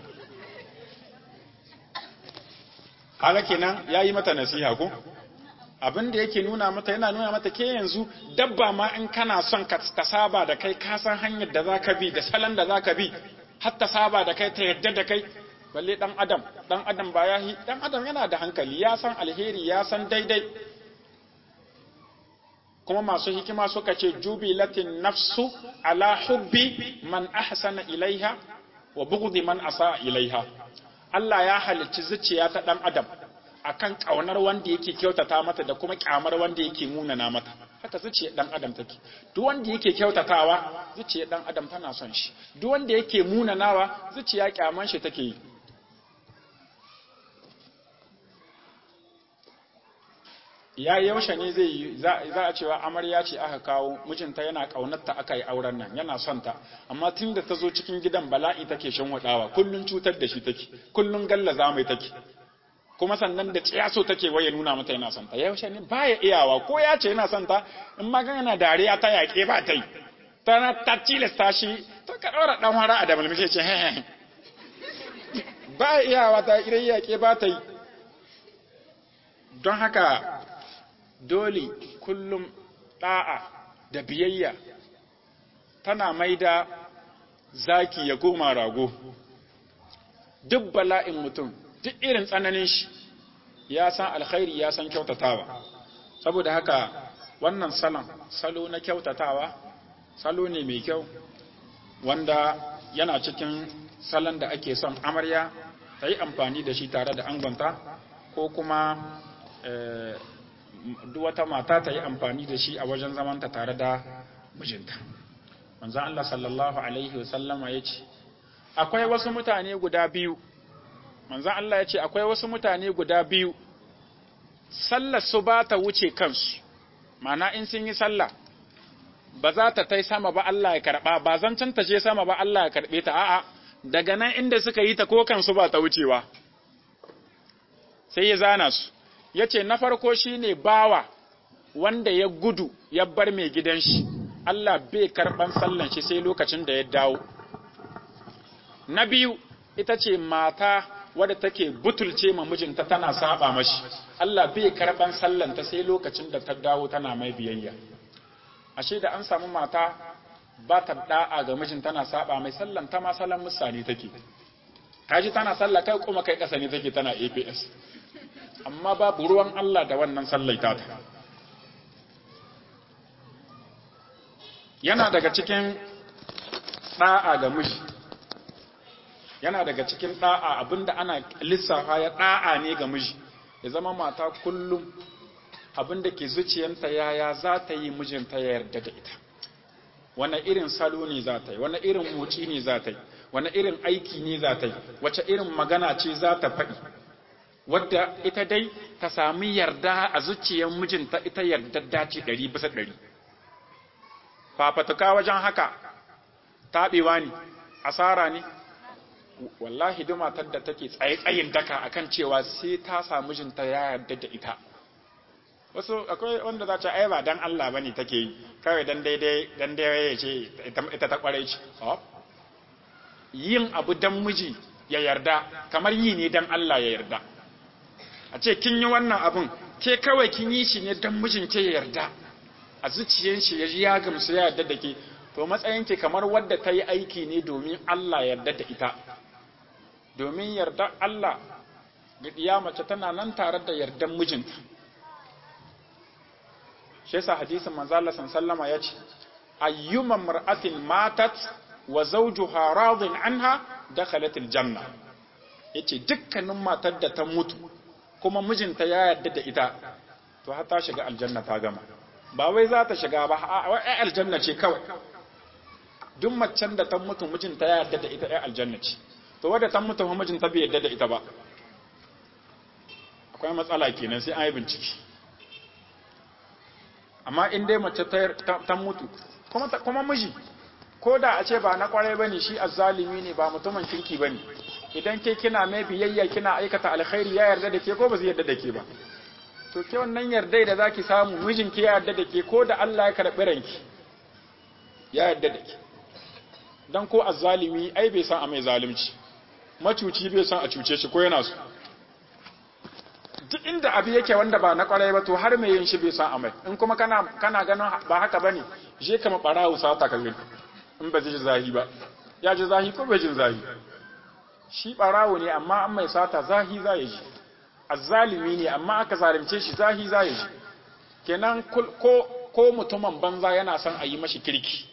kaga kenan yayi mata nasiha ko abin da yake nuna mata yana nuna mata ke yanzu dabba ma in kana son ka ta saba da kai ka san hanyar da zaka bi da salon da zaka bi har ta saba da kai ta yadda da kai balle dan adam dan adam ba yahi dan adam yana da hankali ya san alheri ya san daidai kuma masu hikima suka ce jubilatin nafsu ala hubbi man ahsana ilaiha wa bughdi man asa ilaiha Allah ya halicci zuciya ta ɗan adam akan ƙaunar wanda yake kyautata mata da kuma ƙyamar wanda yake munana mata haka zuciyar ɗan adam take duk wanda yake kyautatawa zuciyar ɗan adam tana son shi duk wanda yake munanawa zuciya ƙyaman shi take yi ya yaushe ne zai yi za a cewa amarya ce aka kawo mijinta yana ƙaunarta aka yi auren nan yana son ta amma tun da ta zo cikin gidan bala'i take shan wadawa kullun cutar da shi take kullun gallaza mai take kuma sannan da tsiyaso take waye nuna mata yana son ta yaushe ne baya iyawa ko ya ce yana son ta in ma yana dariya ta yaƙe ba ta yi ta ta tilasta shi to ka ɗaura ɗan hara a da mulmishe ce he ba iyawa ta idan yaƙe ba ta yi don haka dole kullum ɗa'a da biyayya tana mai da zaki ya koma rago duk bala'in mutum duk irin tsananin shi ya san alkhairi ya san kyautatawa saboda haka wannan salon salo na kyautatawa salo ne mai kyau wanda yana cikin salon da ake son amarya ta yi amfani da shi tare da angonta ko kuma duk wata mata ta yi amfani da shi a wajen zamanta tare da mijinta manzon Allah sallallahu alaihi wasallama ya ce akwai wasu mutane guda biyu manzon Allah ya ce akwai wasu mutane guda biyu sallar su ba ta wuce kansu mana in sun yi sallah ba za ta tai sama ba Allah ya karba ba zancen ta je sama ba Allah ya karbe ta a'a daga nan inda suka yi ta ko kansu ba ta wucewa sai ya zana su ya ce na farko shi ne bawa wanda ya gudu ya bar mai gidan shi Allah bai karɓan sallan shi sai lokacin da ya dawo na biyu ita ce mata wadda take butulce ma mijinta tana saba mashi Allah bai karɓan sallanta sai lokacin da ta dawo tana mai biyayya ashe da an samu mata ba ta da'a ga mijin tana saba mai sallan ta ma sallan musani take kaji tana sallah kai kuma kai kasa ne take tana APS amma babu ruwan Allah da wannan sallaita ta yana daga cikin ɗa'a ga miji yana daga cikin ɗa'a abinda ana lissafa ya ɗa'a ne ga miji ya zama mata kullum abinda ke zuciyanta yaya za ta yi mijinta ya yarda da ita wani irin salo ne za ta yi wani irin moci ne za ta yi wani irin aiki ne za ta yi wace irin magana ce za ta faɗi wadda ita dai ta sami yarda a zuciyar mijinta ita yarda dace ɗari bisa ɗari fafatuka wajen haka taɓewa ne asara ne wallahi duk matar da take tsaye tsayin daka akan cewa sai ta samu mijinta ya yarda da ita wasu akwai wanda za ta ai ba dan Allah bane take yi kawai dan daidai dan daidai ya ce ita ta kware ce yin abu dan miji ya yarda kamar yi ne dan Allah ya yarda a ce kin yi wannan abun ke kawai kin yi shi ne dan mijin ke ya yarda a zuciyar shi ya ya gamsu ya yarda da ke to matsayin ki kamar wadda ta yi aiki ne domin Allah ya yarda da ita domin yarda Allah ga mace tana nan tare da yardan mijinta shi yasa hadisin manzo Allah sallama yace ayyuma mar'atin matat wa zawjuha radin anha dakhalat aljanna yace dukkanin matar da ta mutu kuma mijinta ya yarda da ita to har ta shiga aljanna ta gama ba wai za ta shiga ba ai aljanna ce kawai duk macen da ta mutu mijinta ya yarda da ita ai aljanna ce to wadda ta mutu mijinta bai yarda da ita ba akwai matsala kenan sai an yi bincike amma in dai mace ta mutu kuma miji ko da a ce ba na kwarai bane shi azzalimi ne ba mutumin kirki bane idan ke kina mai biyayya kina aikata alkhairi ya yarda da ke ko ba zai yarda da ke ba to ke wannan yarda da zaki samu mijin ki ya yarda da ke ko da Allah ya karbi ranki ya yarda da ke dan ko azzalimi ai bai san a mai zalunci macuci bai san a cuce shi ko yana so duk inda abu yake wanda ba na kwarai ba to har mai yin shi bai san amai in kuma kana kana ganin ba haka bane je kama barawo sata ka gani in ba ji zahi ba ya ji zahi ko bai jin zahi shi barawo ne amma an mai sata zahi za ya ji azzalimi ne amma aka zalunce shi zahi za ya ji kenan ko ko mutumin banza yana son a yi mashi kirki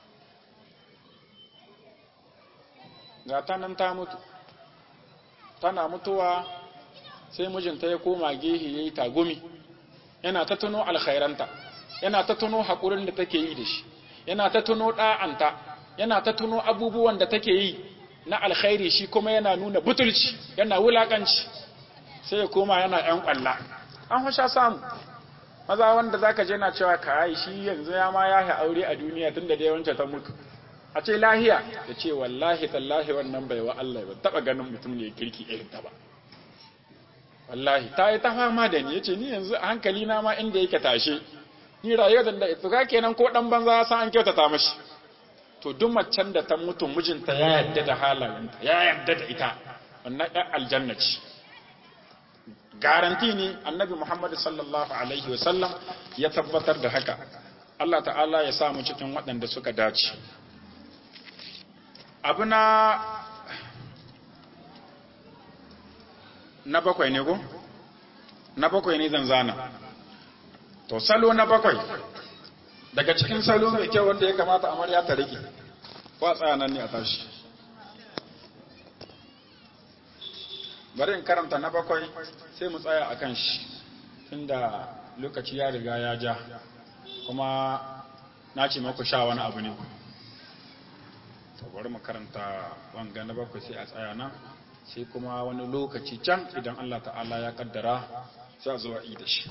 ga ta nan ta mutu tana mutuwa sai mijinta ya koma gehe ya yi tagumi yana ta tuno alkhairanta yana ta tuno haƙurin da take yi da shi yana ta tuno ɗa'anta yana ta tuno abubuwan da take yi na alkhairi shi kuma yana nuna butulci yana wulaƙanci sai ya koma yana ‘yan ƙwalla an husha samu maza wanda zaka je na cewa ka shi yanzu ya ma ya aure a duniya tun da dai wancan ta mutu a ce lahiya ya ce wallahi tallahi wannan bai wa Allah ba taɓa ganin mutum ne kirki irin ta ba wallahi ta yi ta fama da ni yace ni yanzu a hankali na ma inda yake tashe ni rayuwar da to ka kenan ko dan banza san an kyautata mashi to duk macen da ta mutu mijinta ya yarda da halayenta ya yarda da ita wannan ɗan aljanna ce garanti ne annabi Muhammad sallallahu alaihi wa sallam ya tabbatar da haka Allah ta'ala ya samu cikin waɗanda suka dace abu na na bakwai ne ko? na bakwai ne zanzana to salo na bakwai daga cikin salo mai kyau wanda ya kamata amarya ta rike ko a tsaya nan ne a tashi bari in karanta na bakwai sai mu tsaya a kan shi inda lokaci ya riga ya ja kuma na ce maku sha wani abu ne to bari mu karanta wanga na bakwai sai a tsaya nan sai kuma wani lokaci can idan Allah ta'ala ya kaddara sai a zuwa da shi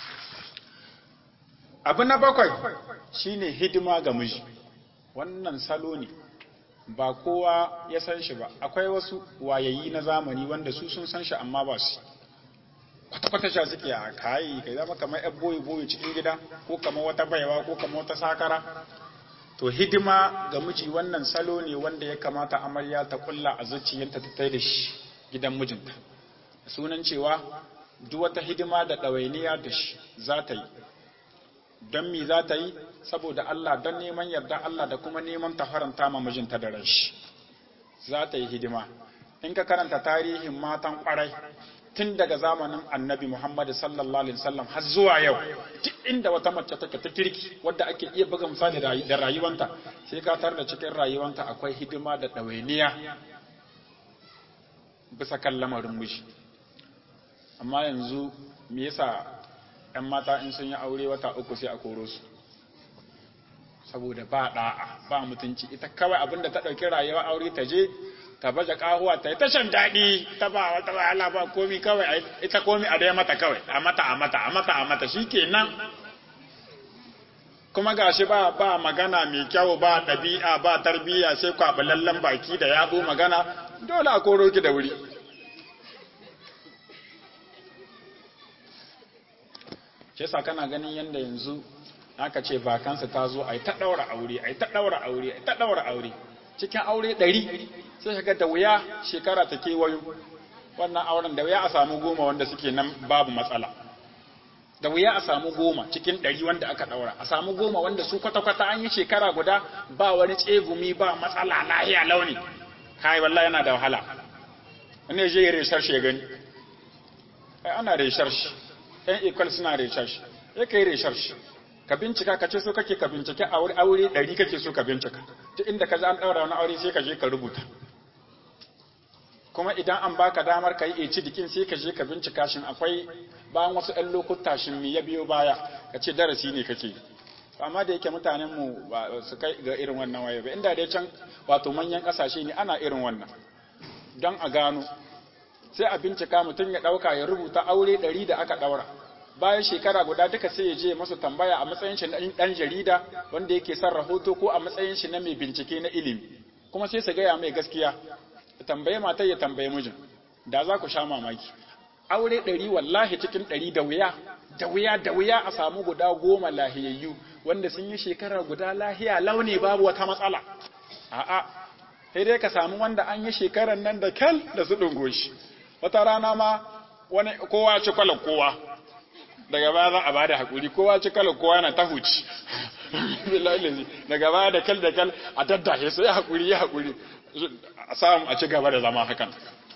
abu na bakwai shine hidima ga miji wannan salo ne ba kowa ya san shi ba akwai wasu wayayi na zamani wanda su sun san shi amma ba su kwata-kwata sha suke a kayi kai zama kamar yan boye-boye cikin gida ko kamar wata baiwa ko kamar wata sakara to hidima ga miji wannan salo ne wanda ya kamata amarya ta kulla a zuciyarta ta tai da shi gidan mijinta sunan cewa duk wata hidima da ɗawainiya da shi za ta yi don mi za ta yi saboda Allah don neman yarda Allah da kuma neman ta faranta ma mijinta da rashi za ta yi hidima in ka karanta tarihin matan kwarai tun daga zamanin annabi Muhammad sallallahu alaihi wasallam har zuwa yau duk inda wata mace take ta kirki wadda ake iya buga misali da rayuwanta sai ka tar da cikin rayuwanta akwai hidima da ɗawainiya bisa kan lamarin miji amma yanzu me yasa ‘yan mata in sun yi aure wata uku sai a koro su saboda ba ɗa'a ba mutunci ita kawai abinda ta ɗauki rayuwa aure ta je ta baje kahuwa ta yi tashan daɗi ta ba wata wahala ba komi kawai ita komi a daya mata kawai a mata a mata a mata a mata shi kenan kuma gashi ba ba magana mai kyau ba ɗabi'a ba tarbiyya sai kwaɓalallen baki da yabo magana dole a koro ki da wuri shi yasa kana ganin yanda yanzu aka ce vakansa ta zo ai ta daura aure ai ta daura aure ai ta daura aure cikin aure ɗari sai kaga da wuya shekara ta kewayo wannan auren da wuya a samu goma wanda suke nan babu matsala da wuya a samu goma cikin ɗari wanda aka ɗaura a samu goma wanda su kwata-kwata an yi shekara guda ba wani tsegumi ba matsala lahiya launi kai wallahi yana da wahala wani ya je ya reshar shi ya gani ai ana reshar shi ɗan equal suna reshar shi ya kai reshar shi ka bincika ka ce so kake ka bincike aure aure ɗari kake so ka bincika duk inda ka an ɗaura wani aure sai ka je ka rubuta kuma idan an baka damar ka yi eci dikin sai ka je ka bincika shin akwai bayan wasu ɗan lokuta shin mi ya biyo baya ka ce darasi ne kake amma da yake mutanen mu ba su kai ga irin wannan waye ba inda dai can wato manyan ƙasashe ne ana irin wannan don a gano sai a bincika mutum ya ɗauka ya rubuta aure ɗari da aka ɗaura bayan shekara guda duka sai ya je masa tambaya a matsayin shi na ɗan jarida wanda yake son rahoto ko a matsayin shi na mai bincike na ilimi kuma sai su gaya mai gaskiya ya tambaye matar ya tambaye mijin da za ku sha mamaki aure ɗari wallahi cikin ɗari da wuya da wuya da wuya a samu guda goma lahiyayyu wanda sun yi shekara guda lahiya launi babu wata matsala a'a sai dai ka samu wanda an yi shekarar nan da kyal da su ɗungo shi wata rana ma wani kowa ci kwalar kowa daga baya za a bada hakuri kowa ci kwalar kowa na ta huci daga baya da kyal da kyal a daddahe sai hakuri ya hakuri a samu a ci gaba da zama hakan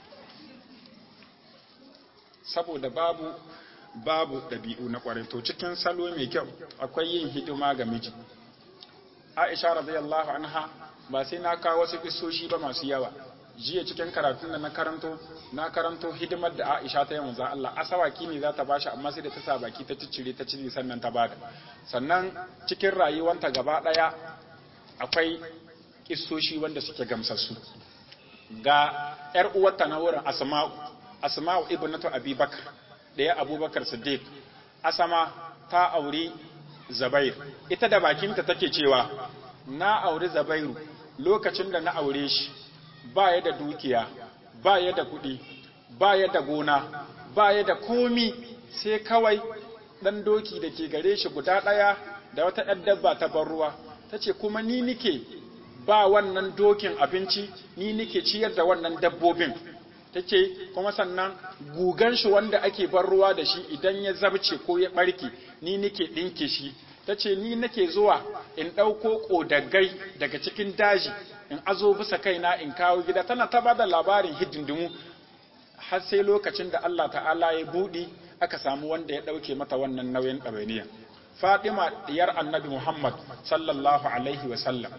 saboda babu babu ɗabi'u na ƙwarai to cikin salo mai kyau akwai yin hidima ga miji aisha radiyallahu anha ba sai na kawo wasu kisoshi ba masu yawa jiya cikin karatun da na karanto na karanto hidimar da Aisha ta yi manzon Allah asawaki ne za ta bashi amma sai da ta sa baki ta ciccire ta cire sannan ta bada sannan cikin rayuwanta gaba daya akwai kissoshi wanda suke gamsassu ga yar uwarta na wurin Asma'u Asma'u ibnatu Abubakar da ya Abubakar Siddiq Asama ta auri Zabair ita da bakinta take cewa na auri Zabairu lokacin da na aure shi ba ya da dukiya ba ya da kuɗi ba ya da gona ba ya da komi sai kawai ɗan doki da ke gare shi guda ɗaya da wata ‘yar dabba ta bar ruwa ta ce kuma ni nike ba wannan dokin abinci ni nike ciyar da wannan dabbobin ta ce kuma sannan gugan shi wanda ake bar ruwa da shi idan ya zabce ko ya ɓarke ni nike ɗinke shi ta ce ni nake zuwa in ɗauko ƙodagai daga cikin daji in azo bisa kaina in kawo gida tana ta bada labarin hidindimu har sai lokacin da Allah ta'ala ya buɗi aka samu wanda ya ɗauke mata wannan nauyin ɗawainiya Fatima diyar annabi Muhammad sallallahu alaihi wa sallam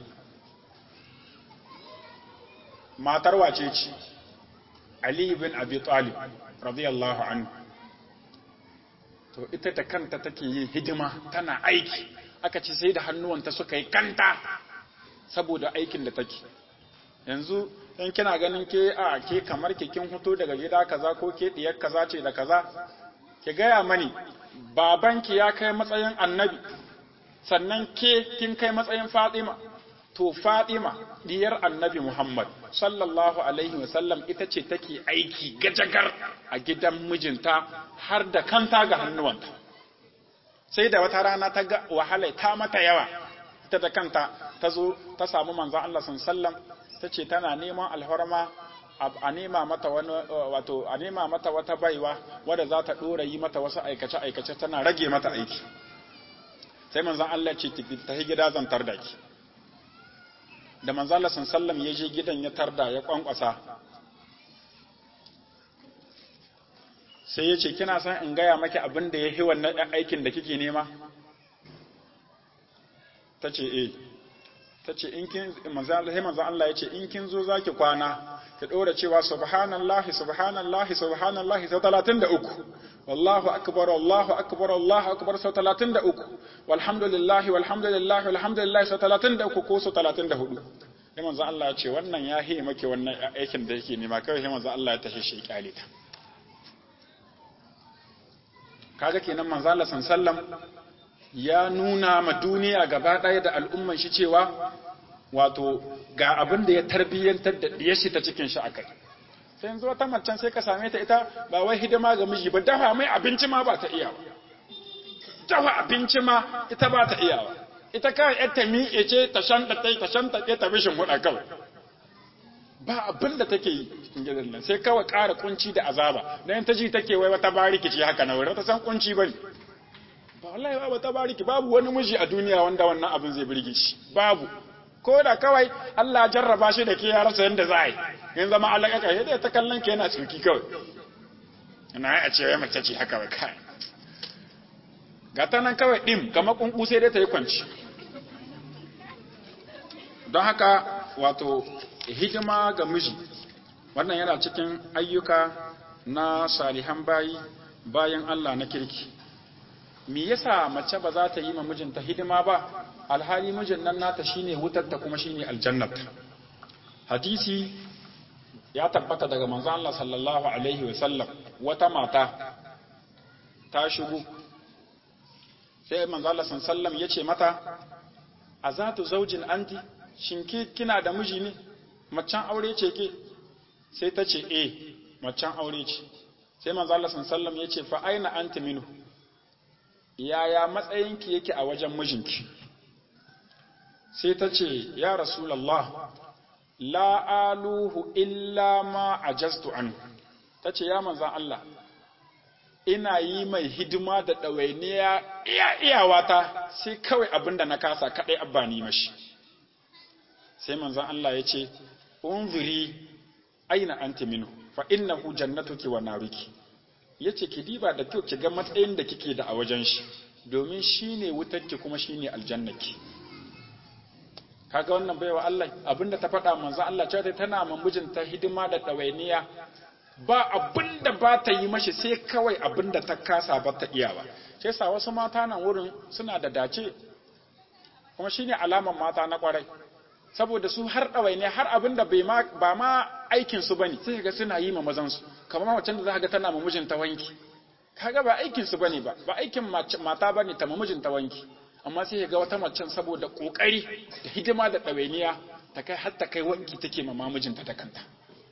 matar wace ce Ali bin Abi Talib radiyallahu anhu to ita da kanta take yin hidima tana aiki aka ce sai da hannuwanta suka yi kanta saboda aikin da take yanzu in kina ganin ke a ke kamar ke kin fito daga gida kaza ko ke diyar kaza ce da kaza ki gaya mani babanki ya kai matsayin annabi sannan ke kin kai matsayin fatima to fatima diyar annabi muhammad sallallahu alaihi wasallam ita ce take aiki gajagar a gidan mijinta har da kanta ga hannuwanta sai da wata rana ta ga wahala ta mata yawa ita da kanta ta zo ta samu manzon Allah sallam ta ce tana neman alhorma a nema mata wani wato a nema mata wata baiwa wadda za ta dora yi mata wasu aikace aikace tana rage mata aiki sai manzon Allah ce ta gida zan tarda ki da manzon Allah sallam ya je gidan ya tarda ya kwankwasa sai ya ce kina son in gaya maki abin da ya yi wannan aikin da kike nema ta ce eh ta ce in kin manzan Allah ya ce in kin zo zaki kwana ki ɗora cewa subhanallahi subhanallahi subhanallahi sau talatin da uku wallahu akbar wallahu akbar wallahu akbar sau talatin da uku walhamdulillahi walhamdulillahi walhamdulillahi sau talatin da uku ko sau talatin da hudu sai manzan Allah ya ce wannan ya hi maki wannan aikin da yake nema kawai sai manzan Allah ya tashi shi kyale ta kaga kenan manzan Allah sallallahu ya nuna ma duniya gaba ɗaya da al'umman shi cewa wato ga abin da ya tarbiyyantar da ɗiyar shi ta cikin shi akai sai yanzu wata macen sai ka same ta ita ba wai hidima ga miji ba dafa mai abinci ma ba ta iya ba dafa abinci ma ita ba ta iyawa ita kawai yar ta miƙe ce ta shanta ta ta shanta ta bishin huɗa kawai ba abin da take yi cikin gidan nan sai kawai ƙara kunci da azaba dan ta ji take wai wata bariki ce haka na wurin ta san kunci bane ba wallahi ba wata bariki babu wani miji a duniya wanda wannan abin zai burge shi babu ko da kawai Allah jarraba shi da ke ya rasa yanda za a yi in zama alaƙa kai dai ta kallon ke yana tsuki kawai ina a ce wai mace ce haka wai kai ga ta nan kawai ɗin kamar kunku sai dai ta yi kwanci don haka wato hidima ga miji wannan yana cikin ayyuka na salihan bayi bayan Allah na kirki me yasa mace ba za ta yi ma mijinta hidima ba alhali mijin nan nata shine wutarta kuma shine aljannata hadisi ya tabbata daga manzo Allah sallallahu alaihi wa sallam wata mata ta shigo sai manzo Allah sallallahu alaihi wasallam yace mata azatu zaujin anti shin ke kina da miji ne macen aure ce ke sai ta ce eh macen aure ce sai manzo Allah sallallahu ya ce fa aina anti minhu yaya matsayinki yake a wajen mijinki sai ta ce ya rasulullah la aluhu illa ma ajaztu an ta ce ya manzo Allah ina yi mai hidima da ɗawainiya iya iyawata sai kawai abinda na kasa kaɗai abba ni mashi sai manzon Allah ya ce unzuri aina anti minhu fa innahu jannatuki wa naruki yace ki diba da kyau ki ga matsayin da kike da a wajen shi domin shine wutarki kuma shine aljannaki kaga wannan baiwa Allah abinda ta faɗa manzon Allah cewa tana ma mijinta hidima da ɗawainiya ba abinda ba ta yi mashi sai kawai abinda ta kasa ba ta iya ba sai sa wasu mata nan wurin suna da dace kuma shine alaman mata na kwarai saboda su har ɗawai ne har abin da ba ma aikinsu ba ne sai ga suna yi ma mazansu kamar macen da za ga tana ma mijinta wanki kaga ba aikinsu ba ne ba ba aikin mata ba ne ta ma mijinta wanki amma sai ga wata macen saboda ƙoƙari da hidima da ɗawainiya ta kai har ta kai wanki take ma mamijinta da kanta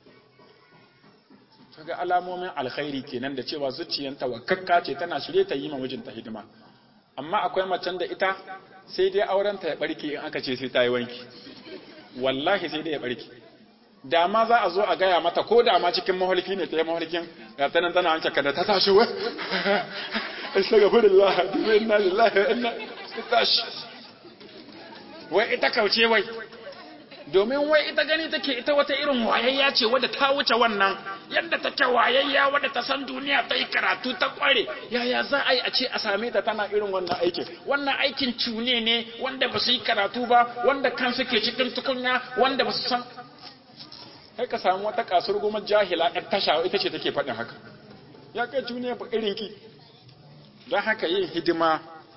kaga alamomin alkhairi kenan da cewa zuciyanta wakakka ce tana shirye ta yi ma mijinta hidima amma akwai macen da ita sai dai aurenta ya barke in aka ce sai ta yi wanki wallahi sai dai ya barke da ma za a zo a gaya mata ko da ma cikin mahalki ne ta yi mahalkin ga ta nan tana wanke kada ta tashi wa astaghfirullah dubi inna lillahi wa inna ilaihi tashi wai ita kauce wai domin wai ita gani take ita wata irin wayayya ce wadda ta wuce wannan yadda take wayayya wadda ta san duniya ta yi karatu ta kware yaya za a yi a ce a same ta tana irin wannan aikin wannan aikin cune ne wanda ba su yi karatu ba wanda kan suke cikin tukunya wanda ba su san kai ka samu wata kasar goma jahila ɗan tasha ita ce take faɗin haka ya kai cune ba irin ki don haka yin hidima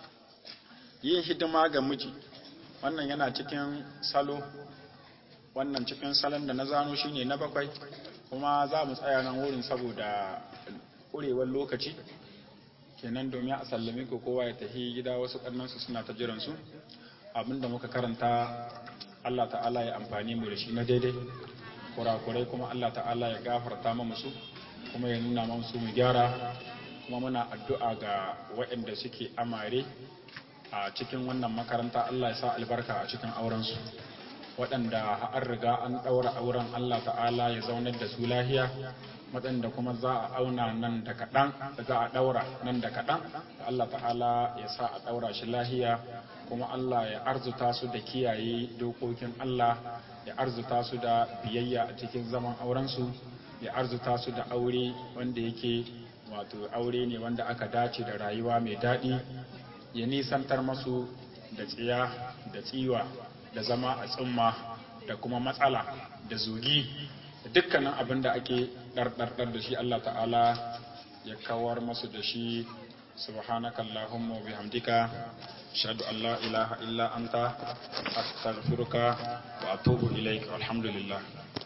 yin hidima ga miji wannan yana cikin salo wannan cikin salon da na zano shine na bakwai kuma za mu tsaya nan wurin saboda ƙurewar lokaci kenan domin a sallame ko kowa ya tafi gida wasu ƙannansu suna ta jiransu abinda muka karanta Allah ta'ala ya amfani mu da shi na daidai kurakurai kuma Allah ta'ala ya gafarta mu su kuma ya nuna mu su mu gyara kuma muna addu'a ga waɗanda suke amare a cikin wannan makaranta Allah ya sa albarka a cikin aurensu waɗanda an riga an ɗaura auren Allah ta'ala ya zaunar da su lahiya waɗanda kuma za a auna nan da kaɗan za a ɗaura nan da kaɗan Allah ta'ala ya sa a ɗaura shi lahiya kuma Allah ya arzuta su da kiyaye dokokin Allah ya arzuta su da biyayya a cikin zaman aurensu ya arzuta su da aure wanda yake wato aure ne wanda aka dace da rayuwa mai daɗi ya nisantar masu da tsiya da tsiwa da zama a tsumma da kuma matsala da zugi da dukkanin abin da ake ɗarɗarɗar da shi Allah ta'ala ya kawar masu da shi subhanaka Allahumma wa bihamdika ashhadu an la ilaha illa anta astaghfiruka wa atubu ilaik alhamdulillah